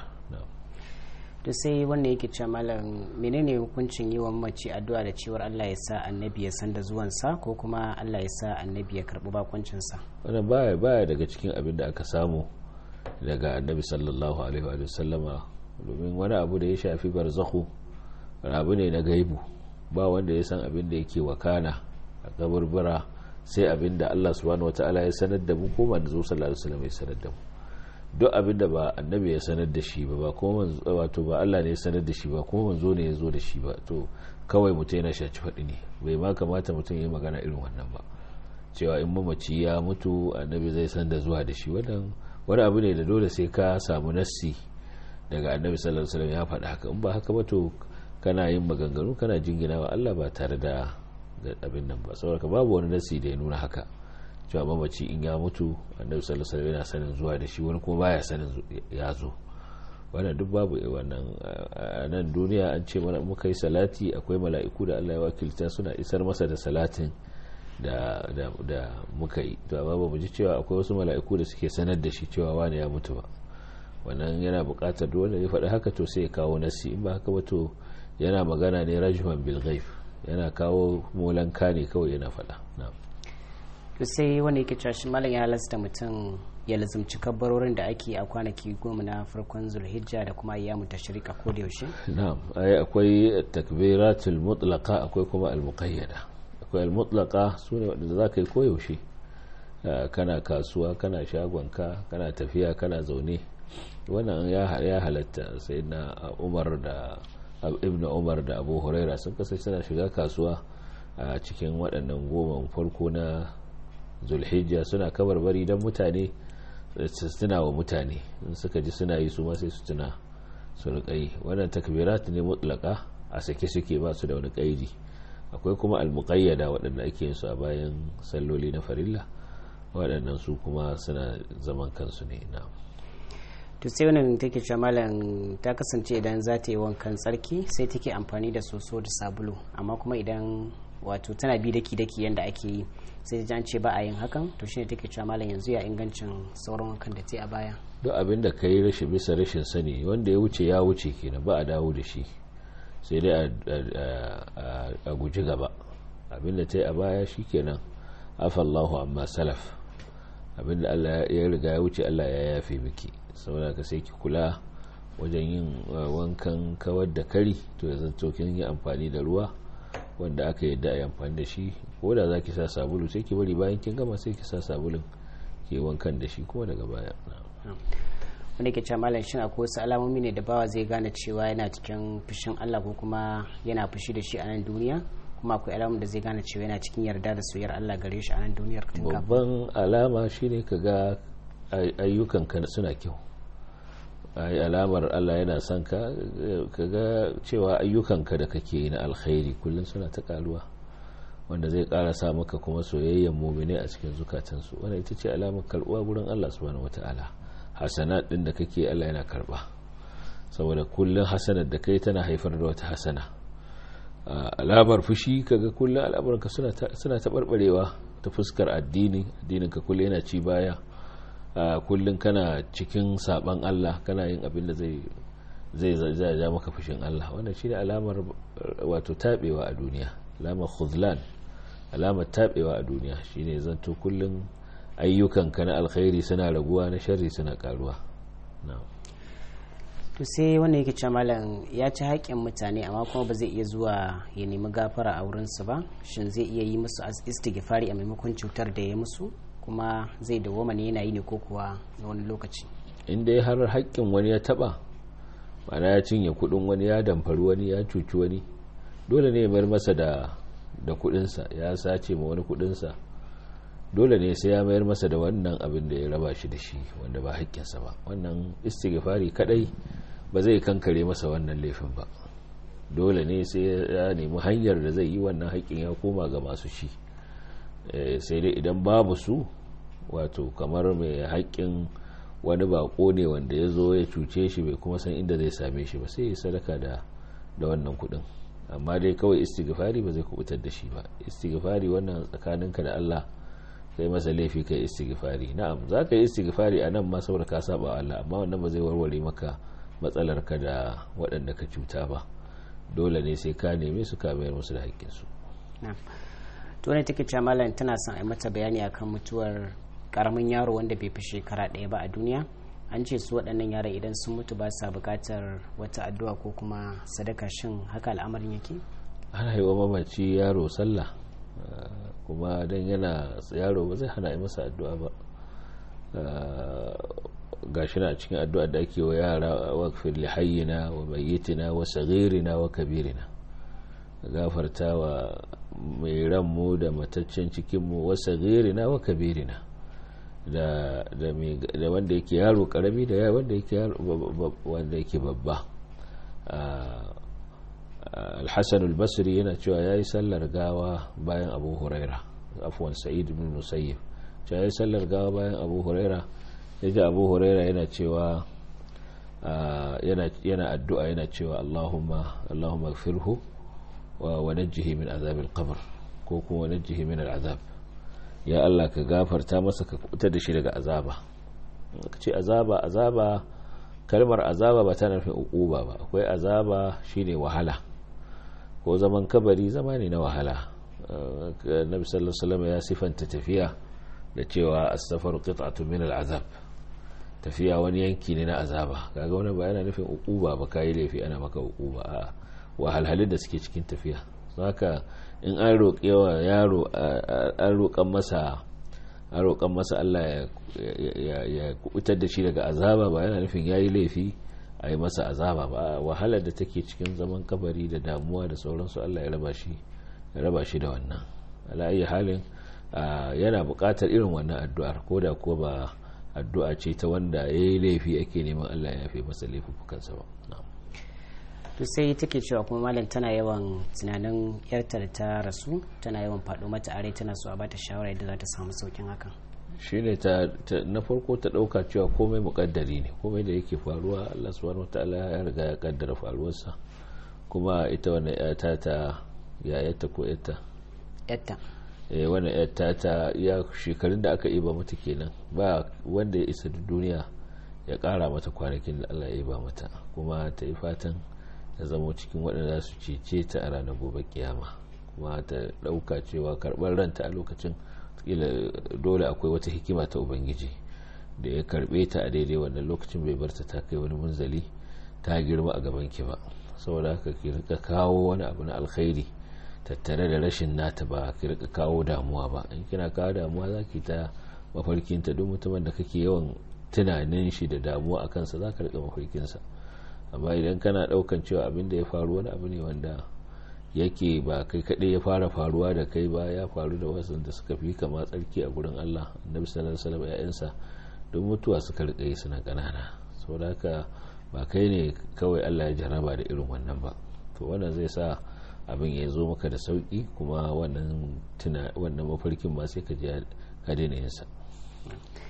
to sai wanda yake cewa malam menene hukuncin yi wa mace addu'a da cewar Allah ya sa annabi ya san da zuwansa ko kuma Allah ya sa annabi ya karɓi bakuncinsa wannan baya baya daga cikin abin da aka samu daga annabi sallallahu alaihi wa sallama domin wani abu da ya shafi barzakhu abu ne na gaibu ba wanda ya san abin da yake wakana a kaburbura sai abin da Allah subhanahu wata'ala ya sanar da mu ko manzo sallallahu alaihi wasallam ya sanar da mu duk abin da ba annabi ya sanar da shi ba ba kuma wato ba Allah ne ya sanar da shi ba kuma manzo ne ya zo da shi ba to kawai mutum yana shaci faɗi ne bai ma kamata mutum ya yi magana irin wannan ba cewa in mamaci ya mutu annabi zai san da zuwa da shi wannan wani abu ne da dole sai ka samu nassi daga annabi sallallahu alaihi wasallam ya faɗa haka in ba haka ba to kana yin maganganu kana jingina wa Allah ba tare da abin nan ba saboda babu wani nasi da ya nuna haka cewa mamaci in ya mutu annabi sallallahu alaihi wasallam yana sanin zuwa da shi wani kuma baya sanin ya zo wannan duk babu wannan a nan duniya an ce mana muka yi salati akwai mala'iku da Allah ya wakilta suna isar masa da salatin da da da muka yi to amma ba mu ji cewa akwai wasu mala'iku da suke sanar da shi cewa wani ya mutu ba wannan yana buƙatar duk wanda ya faɗi haka to sai ya kawo nasi in ba haka ba to yana magana ne rajman bil ghaib yana kawo molanka ne kawai yana faɗa to sai wanda yake cewa shi malam ya halasta mutum ya lazumci kabbarorin da ake a kwanaki goma na farkon zulhijja da kuma ayyamu tashrik a koda yaushe na'am ai akwai takbiratul mutlaqa akwai kuma al muqayyada akwai al mutlaqa sune wanda zaka yi koyaushe kana kasuwa kana shagonka kana tafiya kana zaune wannan ya halatta sai na umar da ibn umar da abu huraira sun kasance suna shiga kasuwa a cikin waɗannan goma farko na zulhijja suna kabarbari don mutane suna wa mutane in suka ji suna yi su ma sai su tuna su riƙai wannan takbirat ne mutlaka a sake suke ba su da wani ƙaidi akwai kuma almuqayyada waɗanda ake yin su a bayan salloli na farilla waɗannan su kuma suna zaman kansu ne na to sai wannan take cewa malam ta kasance idan za ta yi wankan tsarki sai take amfani da soso da sabulu amma kuma idan wato tana bi daki daki yanda ake yi sai ta ce ba a yin hakan to shine take cewa malam yanzu ya ingancin sauran wankan da ta yi a baya duk abin da ka yi rashin bisa rashin sani wanda ya wuce ya wuce kenan ba a dawo da shi sai dai a guji gaba abin da ta yi a baya shi kenan afallahu amma salaf abin da Allah ya riga ya wuce Allah ya yafe miki saboda ka sai ki kula wajen yin wankan kawar da kari to ya zanto kin yi amfani da ruwa wanda aka yadda a yi amfani da shi ko da za ki sa sabulu sai ki bari bayan kin gama sai ki sa sabulun ke wankan da shi kuma daga baya wanda ke malam shin akwai wasu alamomi ne da bawa zai gane cewa yana cikin fushin Allah ko kuma yana fushi da shi a nan duniya kuma akwai alamun da zai gane cewa yana cikin yarda da soyayyar Allah gare shi a nan duniyar babban alama shine ka ga ayyukanka suna kyau ai alamar Allah yana son ka ga cewa ayyukanka da kake yi na alkhairi kullum suna ta karuwa wanda zai kara sa maka kuma soyayyen mumine a cikin zukatansu wanda ita ce alamar karbuwa gurin Allah subhanahu wataala hasanat din da kake Allah yana karba saboda kullun hasanar da kai tana haifar da wata hasana alamar fushi kaga kullun al'amuranka suna suna tabarbarewa ta fuskar addini addinin ka kullun yana ci baya kullun kana cikin saban Allah kana yin abin da zai zai zai ja maka fushin Allah wannan shine alamar wato tabewa a duniya alamar khuzlan alamar tabewa a duniya shine zanto kullun ayyukanka na alkhairi suna raguwa na sharri suna karuwa to sai wanda yake ce malam ya ci haƙƙin mutane amma kuma ba zai iya zuwa ya nemi gafara a wurinsu ba shin zai iya yi musu istighfari a maimakon cutar da ya musu kuma zai dawoma ne yana yi ne ko kuwa na wani lokaci in dai har haƙƙin wani ya taɓa mana ya cinye kuɗin wani ya damfari wani ya cuci wani dole ne ya mayar masa da da kuɗinsa ya sace ma wani kuɗinsa dole ne sai ya mayar masa da wannan abin da ya raba shi da shi wanda ba haƙƙinsa ba wannan istighfari kadai ba zai kankare masa wannan laifin ba dole ne sai ya nemi hanyar da zai yi wannan haƙƙin ya koma ga masu shi sai dai idan babu su wato kamar mai haƙƙin wani bako ne wanda ya zo ya cuce shi bai kuma san inda zai same shi ba sai ya sadaka da da wannan kuɗin amma dai kawai istighfari ba zai kubutar da shi ba istighfari wannan tsakaninka da Allah kai masa laifi kai istighfari na'am za ka yi istighfari a nan ma saboda ka saba Allah amma wannan ba zai warware maka matsalar ka da waɗanda ka cuta ba dole ne sai ka neme su ka mayar musu da haƙƙin su to ne take cewa malam tana son a mata bayani akan mutuwar karamin yaro wanda bai fi shekara ɗaya ba a duniya an ce su waɗannan yara idan sun mutu ba sa buƙatar wata addu'a ko kuma sadaka shin haka al'amarin yake ana yi wa mamaci yaro sallah kuma don yana yaro ba zai hana yi masa addu'a ba ga shi na cikin addu'a da ake wa yara wakfir lihayyina wa bayyitina wa sagirina wa kabirina gafarta wa mai ranmu da mataccen cikinmu wa sagirina wa kabirina da wanda yake yaro karami da wanda yake babba alhassan albasri yana cewa ya yi sallar gawa bayan abu huraira afuwan sa'id bin musayyib cewa ya yi sallar gawa bayan abu huraira ya ji abu huraira yana cewa yana addu'a yana cewa allahumma allahumma firhu wa najjihi min azabil qabr ko kuma najjihi min al'azab ya Allah ka gafarta masa ka kuta da shi daga azaba ka ce azaba azaba kalmar azaba ba tana nufin uquba ba akwai azaba shine wahala ko zaman kabari zama ne na wahala nabi sallallahu alaihi wasallam ya sifanta tafiya da cewa as-safaru qit'atun min al-azab tafiya wani yanki ne na azaba kaga wannan ba yana nufin uquba ba kai laifi ana maka uquba a wahalhalun da suke cikin tafiya haka in an roƙe wa yaro an roƙan masa an roƙan masa Allah ya kubutar da shi daga azaba ba yana nufin yayi laifi a yi masa azaba ba wahalar da take cikin zaman kabari da damuwa da sauransu Allah ya raba shi ya raba shi da wannan ala ayi halin yana buƙatar irin wannan addu'ar ko da ko ba addu'a ce ta wanda ya yi laifi ake neman Allah ya yafe masa laifukansa ba to sai take cewa kuma malam tana yawan tunanin yarta da ta rasu tana yawan faɗo mata are tana so a bata shawara yadda za ta samu saukin hakan shine ta na farko ta ɗauka cewa komai muƙaddari ne komai da yake faruwa Allah subhanahu wataala ya riga ya kaddara faruwarsa kuma ita wannan yata ta yayata ko yatta yatta eh wannan yatta ta ya shekarun da aka iba mata kenan ba wanda ya isa duniya ya ƙara mata kwanakin da Allah ya iba mata kuma ta yi fatan ta zama cikin waɗanda su cece ta a ranar gobe kiyama kuma ta ɗauka cewa karɓar ranta a lokacin dole akwai wata hikima ta ubangiji da ya karɓe ta a daidai wannan lokacin bai barta ta kai wani munzali ta girma a gaban ki ba saboda haka ki rika kawo wani abu na alkhairi tattare da rashin nata ba ki rika kawo damuwa ba in kina kawo damuwa za ki ta mafarkinta duk mutumin da kake yawan tunanin shi da damuwa a kansa za ka rika mafarkinsa amma idan kana daukan cewa abin da ya faru wani abu ne wanda yake ba kai kaɗai ya fara faruwa da kai ba ya faru da wasu da suka fi kama tsarki a gurin Allah annabi sallallahu alaihi wasallam ya'yansa don mutuwa suka rika yi suna ƙanana saboda haka ba kai ne kawai Allah ya jaraba da irin wannan ba to wannan zai sa abin ya zo maka da sauki kuma wannan tuna wannan mafarkin ma sai ka ji ka daina yin sa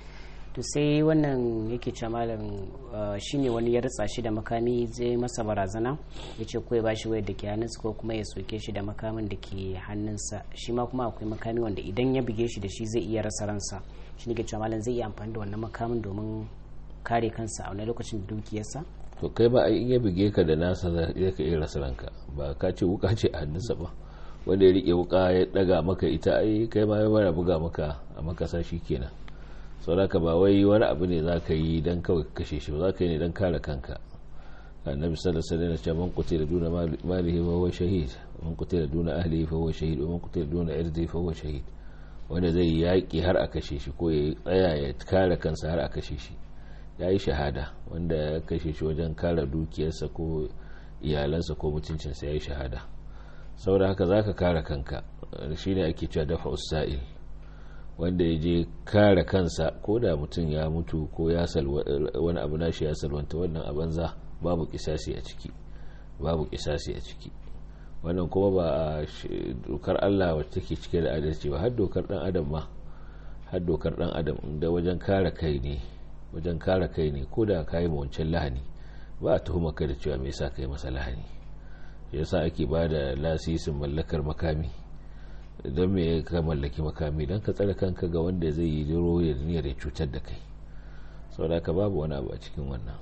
to sai wannan yake ce malam shine wani ya ritsa shi da makami zai masa barazana ya ce ko ya bashi wayar da ke hannunsa ko kuma ya soke shi da makamin da ke hannunsa shi ma kuma akwai makami wanda idan ya buge shi da shi zai iya rasa ransa shi ne ke cewa malam zai iya amfani da wannan makamin domin kare kansa a wani lokacin da dukiyarsa to kai ba in ya buge ka da nasa zai ka iya rasa ranka ba ka ce wuka ce a hannunsa ba wanda ya rike wuka ya daga maka ita ai kai ma ya buga maka a makasa shi kenan sauraka ba wai wani abu ne za ka yi don kawai kashe shi ba za ka yi ne don kare kanka annabi sallallahu alaihi wasallam man qutila duna malihi fa huwa shahid man qutila duna ahlihi fa huwa shahid man qutila duna irdihi fa huwa shahid wanda zai yaki har a kashe shi ko ya tsaya ya kare kansa har a kashe shi yayi shahada wanda ya kashe shi wajen kare dukiyarsa ko iyalansa ko mutuncinsa yayi shahada saboda haka zaka kare kanka shine ake cewa dafa usail wanda ya je kare kansa ko da mutum ya mutu ko ya wani abu nashi ya salwanta wannan a banza babu kisasi a ciki babu kisasi a ciki wannan kuma ba a dokar Allah wacce take cike da adalci ba har dokar dan adam ma har dokar dan adam inda wajen kare kai ne wajen kare kai ne ko da kai mu wancan lahani ba a tuhuma ka da cewa me yasa kai masa lahani yasa ake ba da lasisin mallakar makami don me ka mallaki makami don ka tsare kanka ga wanda zai yi diro ya niyyar ya cutar da kai sau da ka babu wani abu a cikin wannan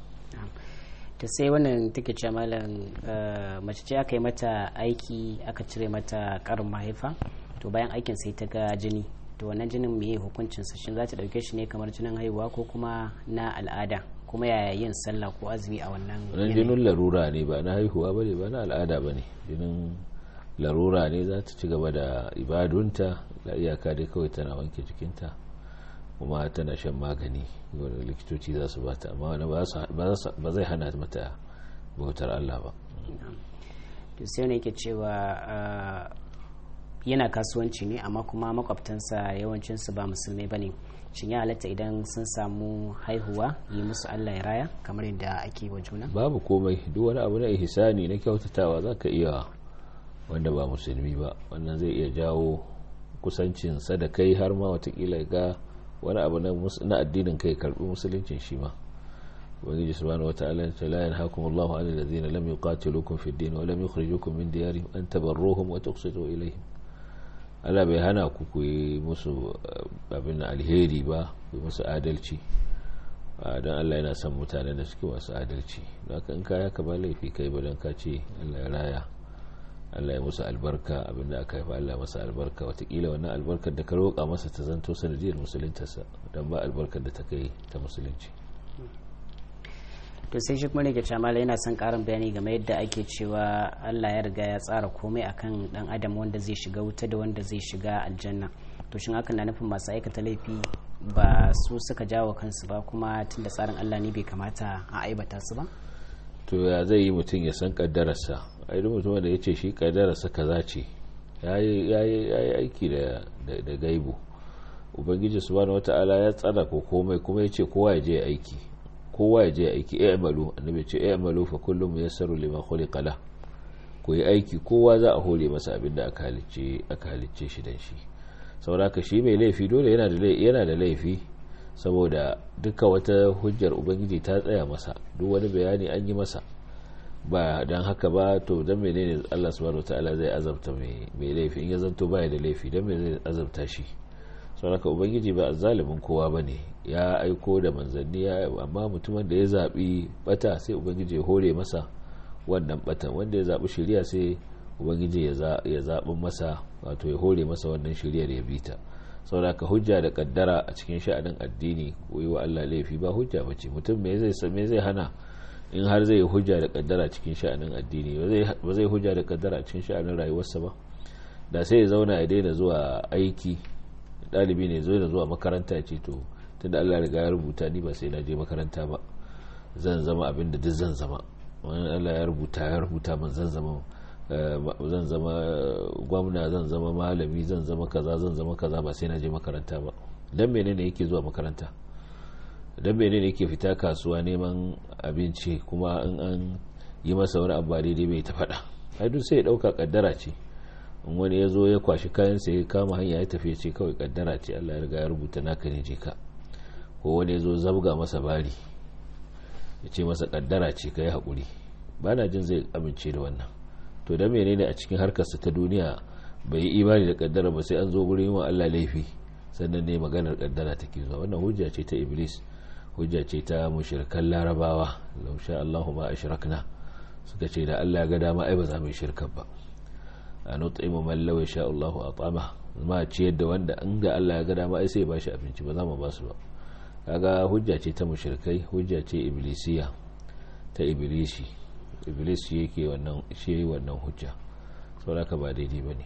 ta sai wannan take ce malam mace ce aka yi mata aiki aka cire mata karin mahaifa to bayan aikin sai ta ga jini to wannan jinin me hukuncin sa shin za ta dauke shi ne kamar jinin haihuwa ko kuma na al'ada kuma yaya yin sallah ko azumi a wannan wannan jinin larura ne ba na haihuwa bane ba na al'ada bane jinin larura ne za ta ci gaba da ibadunta da iyaka dai kawai tana wanke jikinta kuma tana shan magani wanda likitoci za su bata amma wani ba zai hana mata bautar Allah ba to sai ne yake cewa yana kasuwanci ne amma kuma makwabtansa yawancinsu ba musulmai ba ne shin ya halatta idan sun samu haihuwa yi musu Allah ya raya kamar yadda ake wa juna babu komai duk wani abu na ihsani na kyautatawa za ka iya wanda ba musulmi ba wannan zai iya jawo kusancinsa da kai har ma watakila ga wani abu na addinin kai karbi musuluncin shi ma ubangiji subhanahu wataala ya ce la yanhaakum Allahu 'anil ladzina lam yuqatilukum fid din wa lam yukhrijukum min diyarihim an tabarruhum wa tuqsitu ilayhim Allah bai hana ku ku yi musu abin alheri ba ku yi musu adalci don Allah yana son mutane da suke masu adalci don haka in kaya ka ba laifi kai ba don ka ce Allah ya raya Allah ya musu albarka abinda aka haifa Allah masa albarka watakila wannan albarkar da ka roƙa masa ta zanto sanadiyar musuluntarsa don ba albarkar da ta kai ta musulunci to sai shi kuma ne ke camala yana son karin bayani game yadda ake cewa Allah ya riga ya tsara komai akan dan adam wanda zai shiga wuta da wanda zai shiga aljanna to shin hakan na nufin masu aikata laifi ba su suka jawo kansu ba kuma tunda tsarin Allah ne bai kamata a aibata su ba to ya zai yi mutum ya san kaddararsa ai duk mutum da ya ce shi kaddararsa kaza ce ya yi aiki da gaibu ubangiji subhanahu wata'ala ya tsara ko komai kuma ya ce kowa ya je aiki kowa ya je aiki ya amalu annabi ce ya amalu fa kullum yassaru lima khuliqa la ko yi aiki kowa za a hore masa abin da aka halicce aka halicce shi dan shi saboda shi mai laifi dole yana da yana da laifi saboda duka wata hujjar ubangiji ta tsaya masa duk wani bayani an yi masa ba don haka ba to don menene Allah subhanahu wataala zai azabta mai laifi in ya zanto baya da laifi don me zai azabta shi saboda ubangiji ba zalimin kowa bane ya aiko da manzanni ya amma mutumin da ya zabi bata sai ubangiji ya hore masa wannan batan wanda ya zabi shari'a sai ubangiji ya zaɓi masa wato ya hore masa wannan shari'ar ya bita saboda ka hujja da kaddara a cikin sha'anin addini ko yi wa Allah laifi ba hujja bace mutum me zai me zai hana in har zai hujja da kaddara cikin sha'anin addini ba zai hujja da kaddara a cikin sha'anin rayuwarsa ba da sai ya zauna ya daina zuwa aiki dalibi ne zo da zuwa makaranta ya ce to tunda Allah riga ya rubuta ni ba sai na je makaranta ba zan zama abin da duk zan zama wani Allah ya rubuta ya rubuta man zan zama zan zama gwamna zan zama malami zan zama kaza zan zama kaza ba sai na je makaranta ba dan menene yake zuwa makaranta dan menene yake fita kasuwa neman abinci kuma in an yi masa wani abu daidai bai ta faɗa ai duk sai ya ɗauka kaddara ce in wani ya zo ya kwashi kayan sa ya kama hanya ya tafi ce kawai kaddara ce Allah ya riga ya rubuta naka ne je ka ko wani ya zo zabga masa bari ya ce masa kaddara ce ka yi haƙuri ba na jin zai amince da wannan to da menene a cikin harkarsa ta duniya bai yi imani da kaddara ba sai an zo gurin wa Allah laifi sannan ne maganar kaddara take zuwa wannan hujja ce ta iblis hujja ce ta mushrikan larabawa law sha Allahu ma ashrakna suka ce da Allah ga dama ai ba za mu yi shirka ba a nut'imu man law sha Allahu at'ama ma ciyar da wanda an ga Allah ya ga dama ai sai ba shi abinci ba za mu ba su ba kaga hujja ce ta mushrikai hujja ce iblisiya ta iblisi iblis shi yake wannan shi wannan hujja saboda ka ba daidai bane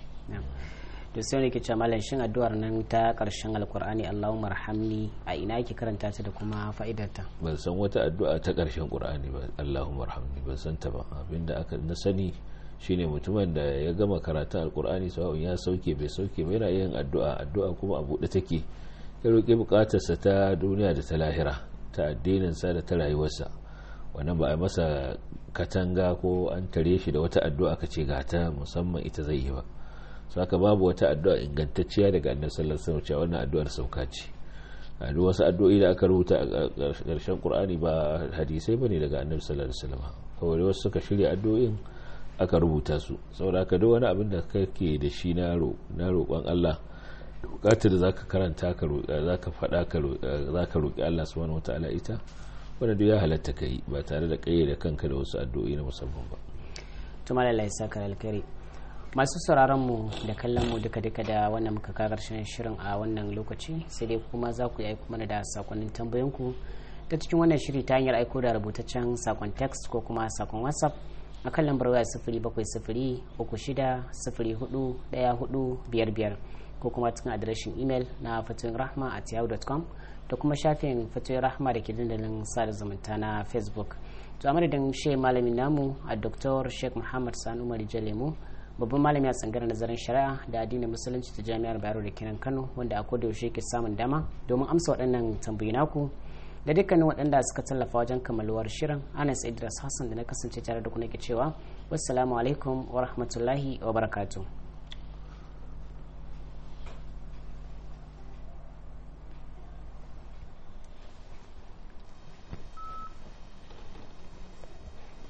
to sai ne ke ce malam shin addu'ar nan ta karshen alkur'ani Allahumma arhamni a ina yake karanta ta da kuma fa'idarta ban san wata addu'a ta karshen qur'ani ba Allahumma arhamni ban san ta ba abinda aka na sani shine mutumin da ya gama karatun alkur'ani sawa'un ya sauke bai sauke ba yana yin addu'a addu'a kuma a buɗe take ya roƙi buƙatarsa ta duniya da ta lahira ta addininsa da ta rayuwarsa wannan ba a masa katanga ko an tare shi da wata addu'a ka ce ga ta musamman ita zai yi ba saka babu wata addu'a ingantacciya daga annabi sallallahu alaihi wasallam wannan addu'ar sauka ce a duk wasu addu'o'i da aka rubuta a ƙarshen qur'ani ba hadisai bane daga annabi sallallahu alaihi wasallam kawai wasu suka shirya addu'o'in aka rubuta su saboda haka duk wani abin da kake da shi na roƙon Allah bukatar da zaka karanta ka zaka faɗa ka zaka roƙi Allah subhanahu wataala ita wanda duk ya halatta kai ba tare da kayyade kanka da wasu addu'o'i na musamman ba to malalla saka alkhairi masu sauraron mu da kallon mu duka duka da wannan muka ka karshen shirin a wannan lokaci sai dai kuma za ku yi aiko mana da sakonnin tambayoyinku ta cikin wannan shiri ta hanyar aiko da rubutaccen sakon text ko kuma sakon whatsapp a kan lambar waya sifiri bakwai sifiri uku shida sifiri hudu daya hudu biyar biyar ko kuma cikin adireshin imel na fatoyin rahma at yahoo.com da kuma shafin fatoyin rahma da ke dandalin sada zumunta na facebook to a madadin shi malamin namu a dr sheikh muhammad sanu marijo lemu babban malami a tsangar nazarin shari'a da addinin musulunci ta jami'ar bayero da kenan kano wanda a koda yaushe ke samun dama domin amsa waɗannan tambayi naku da dukkanin waɗanda suka tallafa wajen kammaluwar shirin anas idris hassan da na kasance tare da ku nake cewa wassalamu alaikum wa rahmatullahi wa barakatuh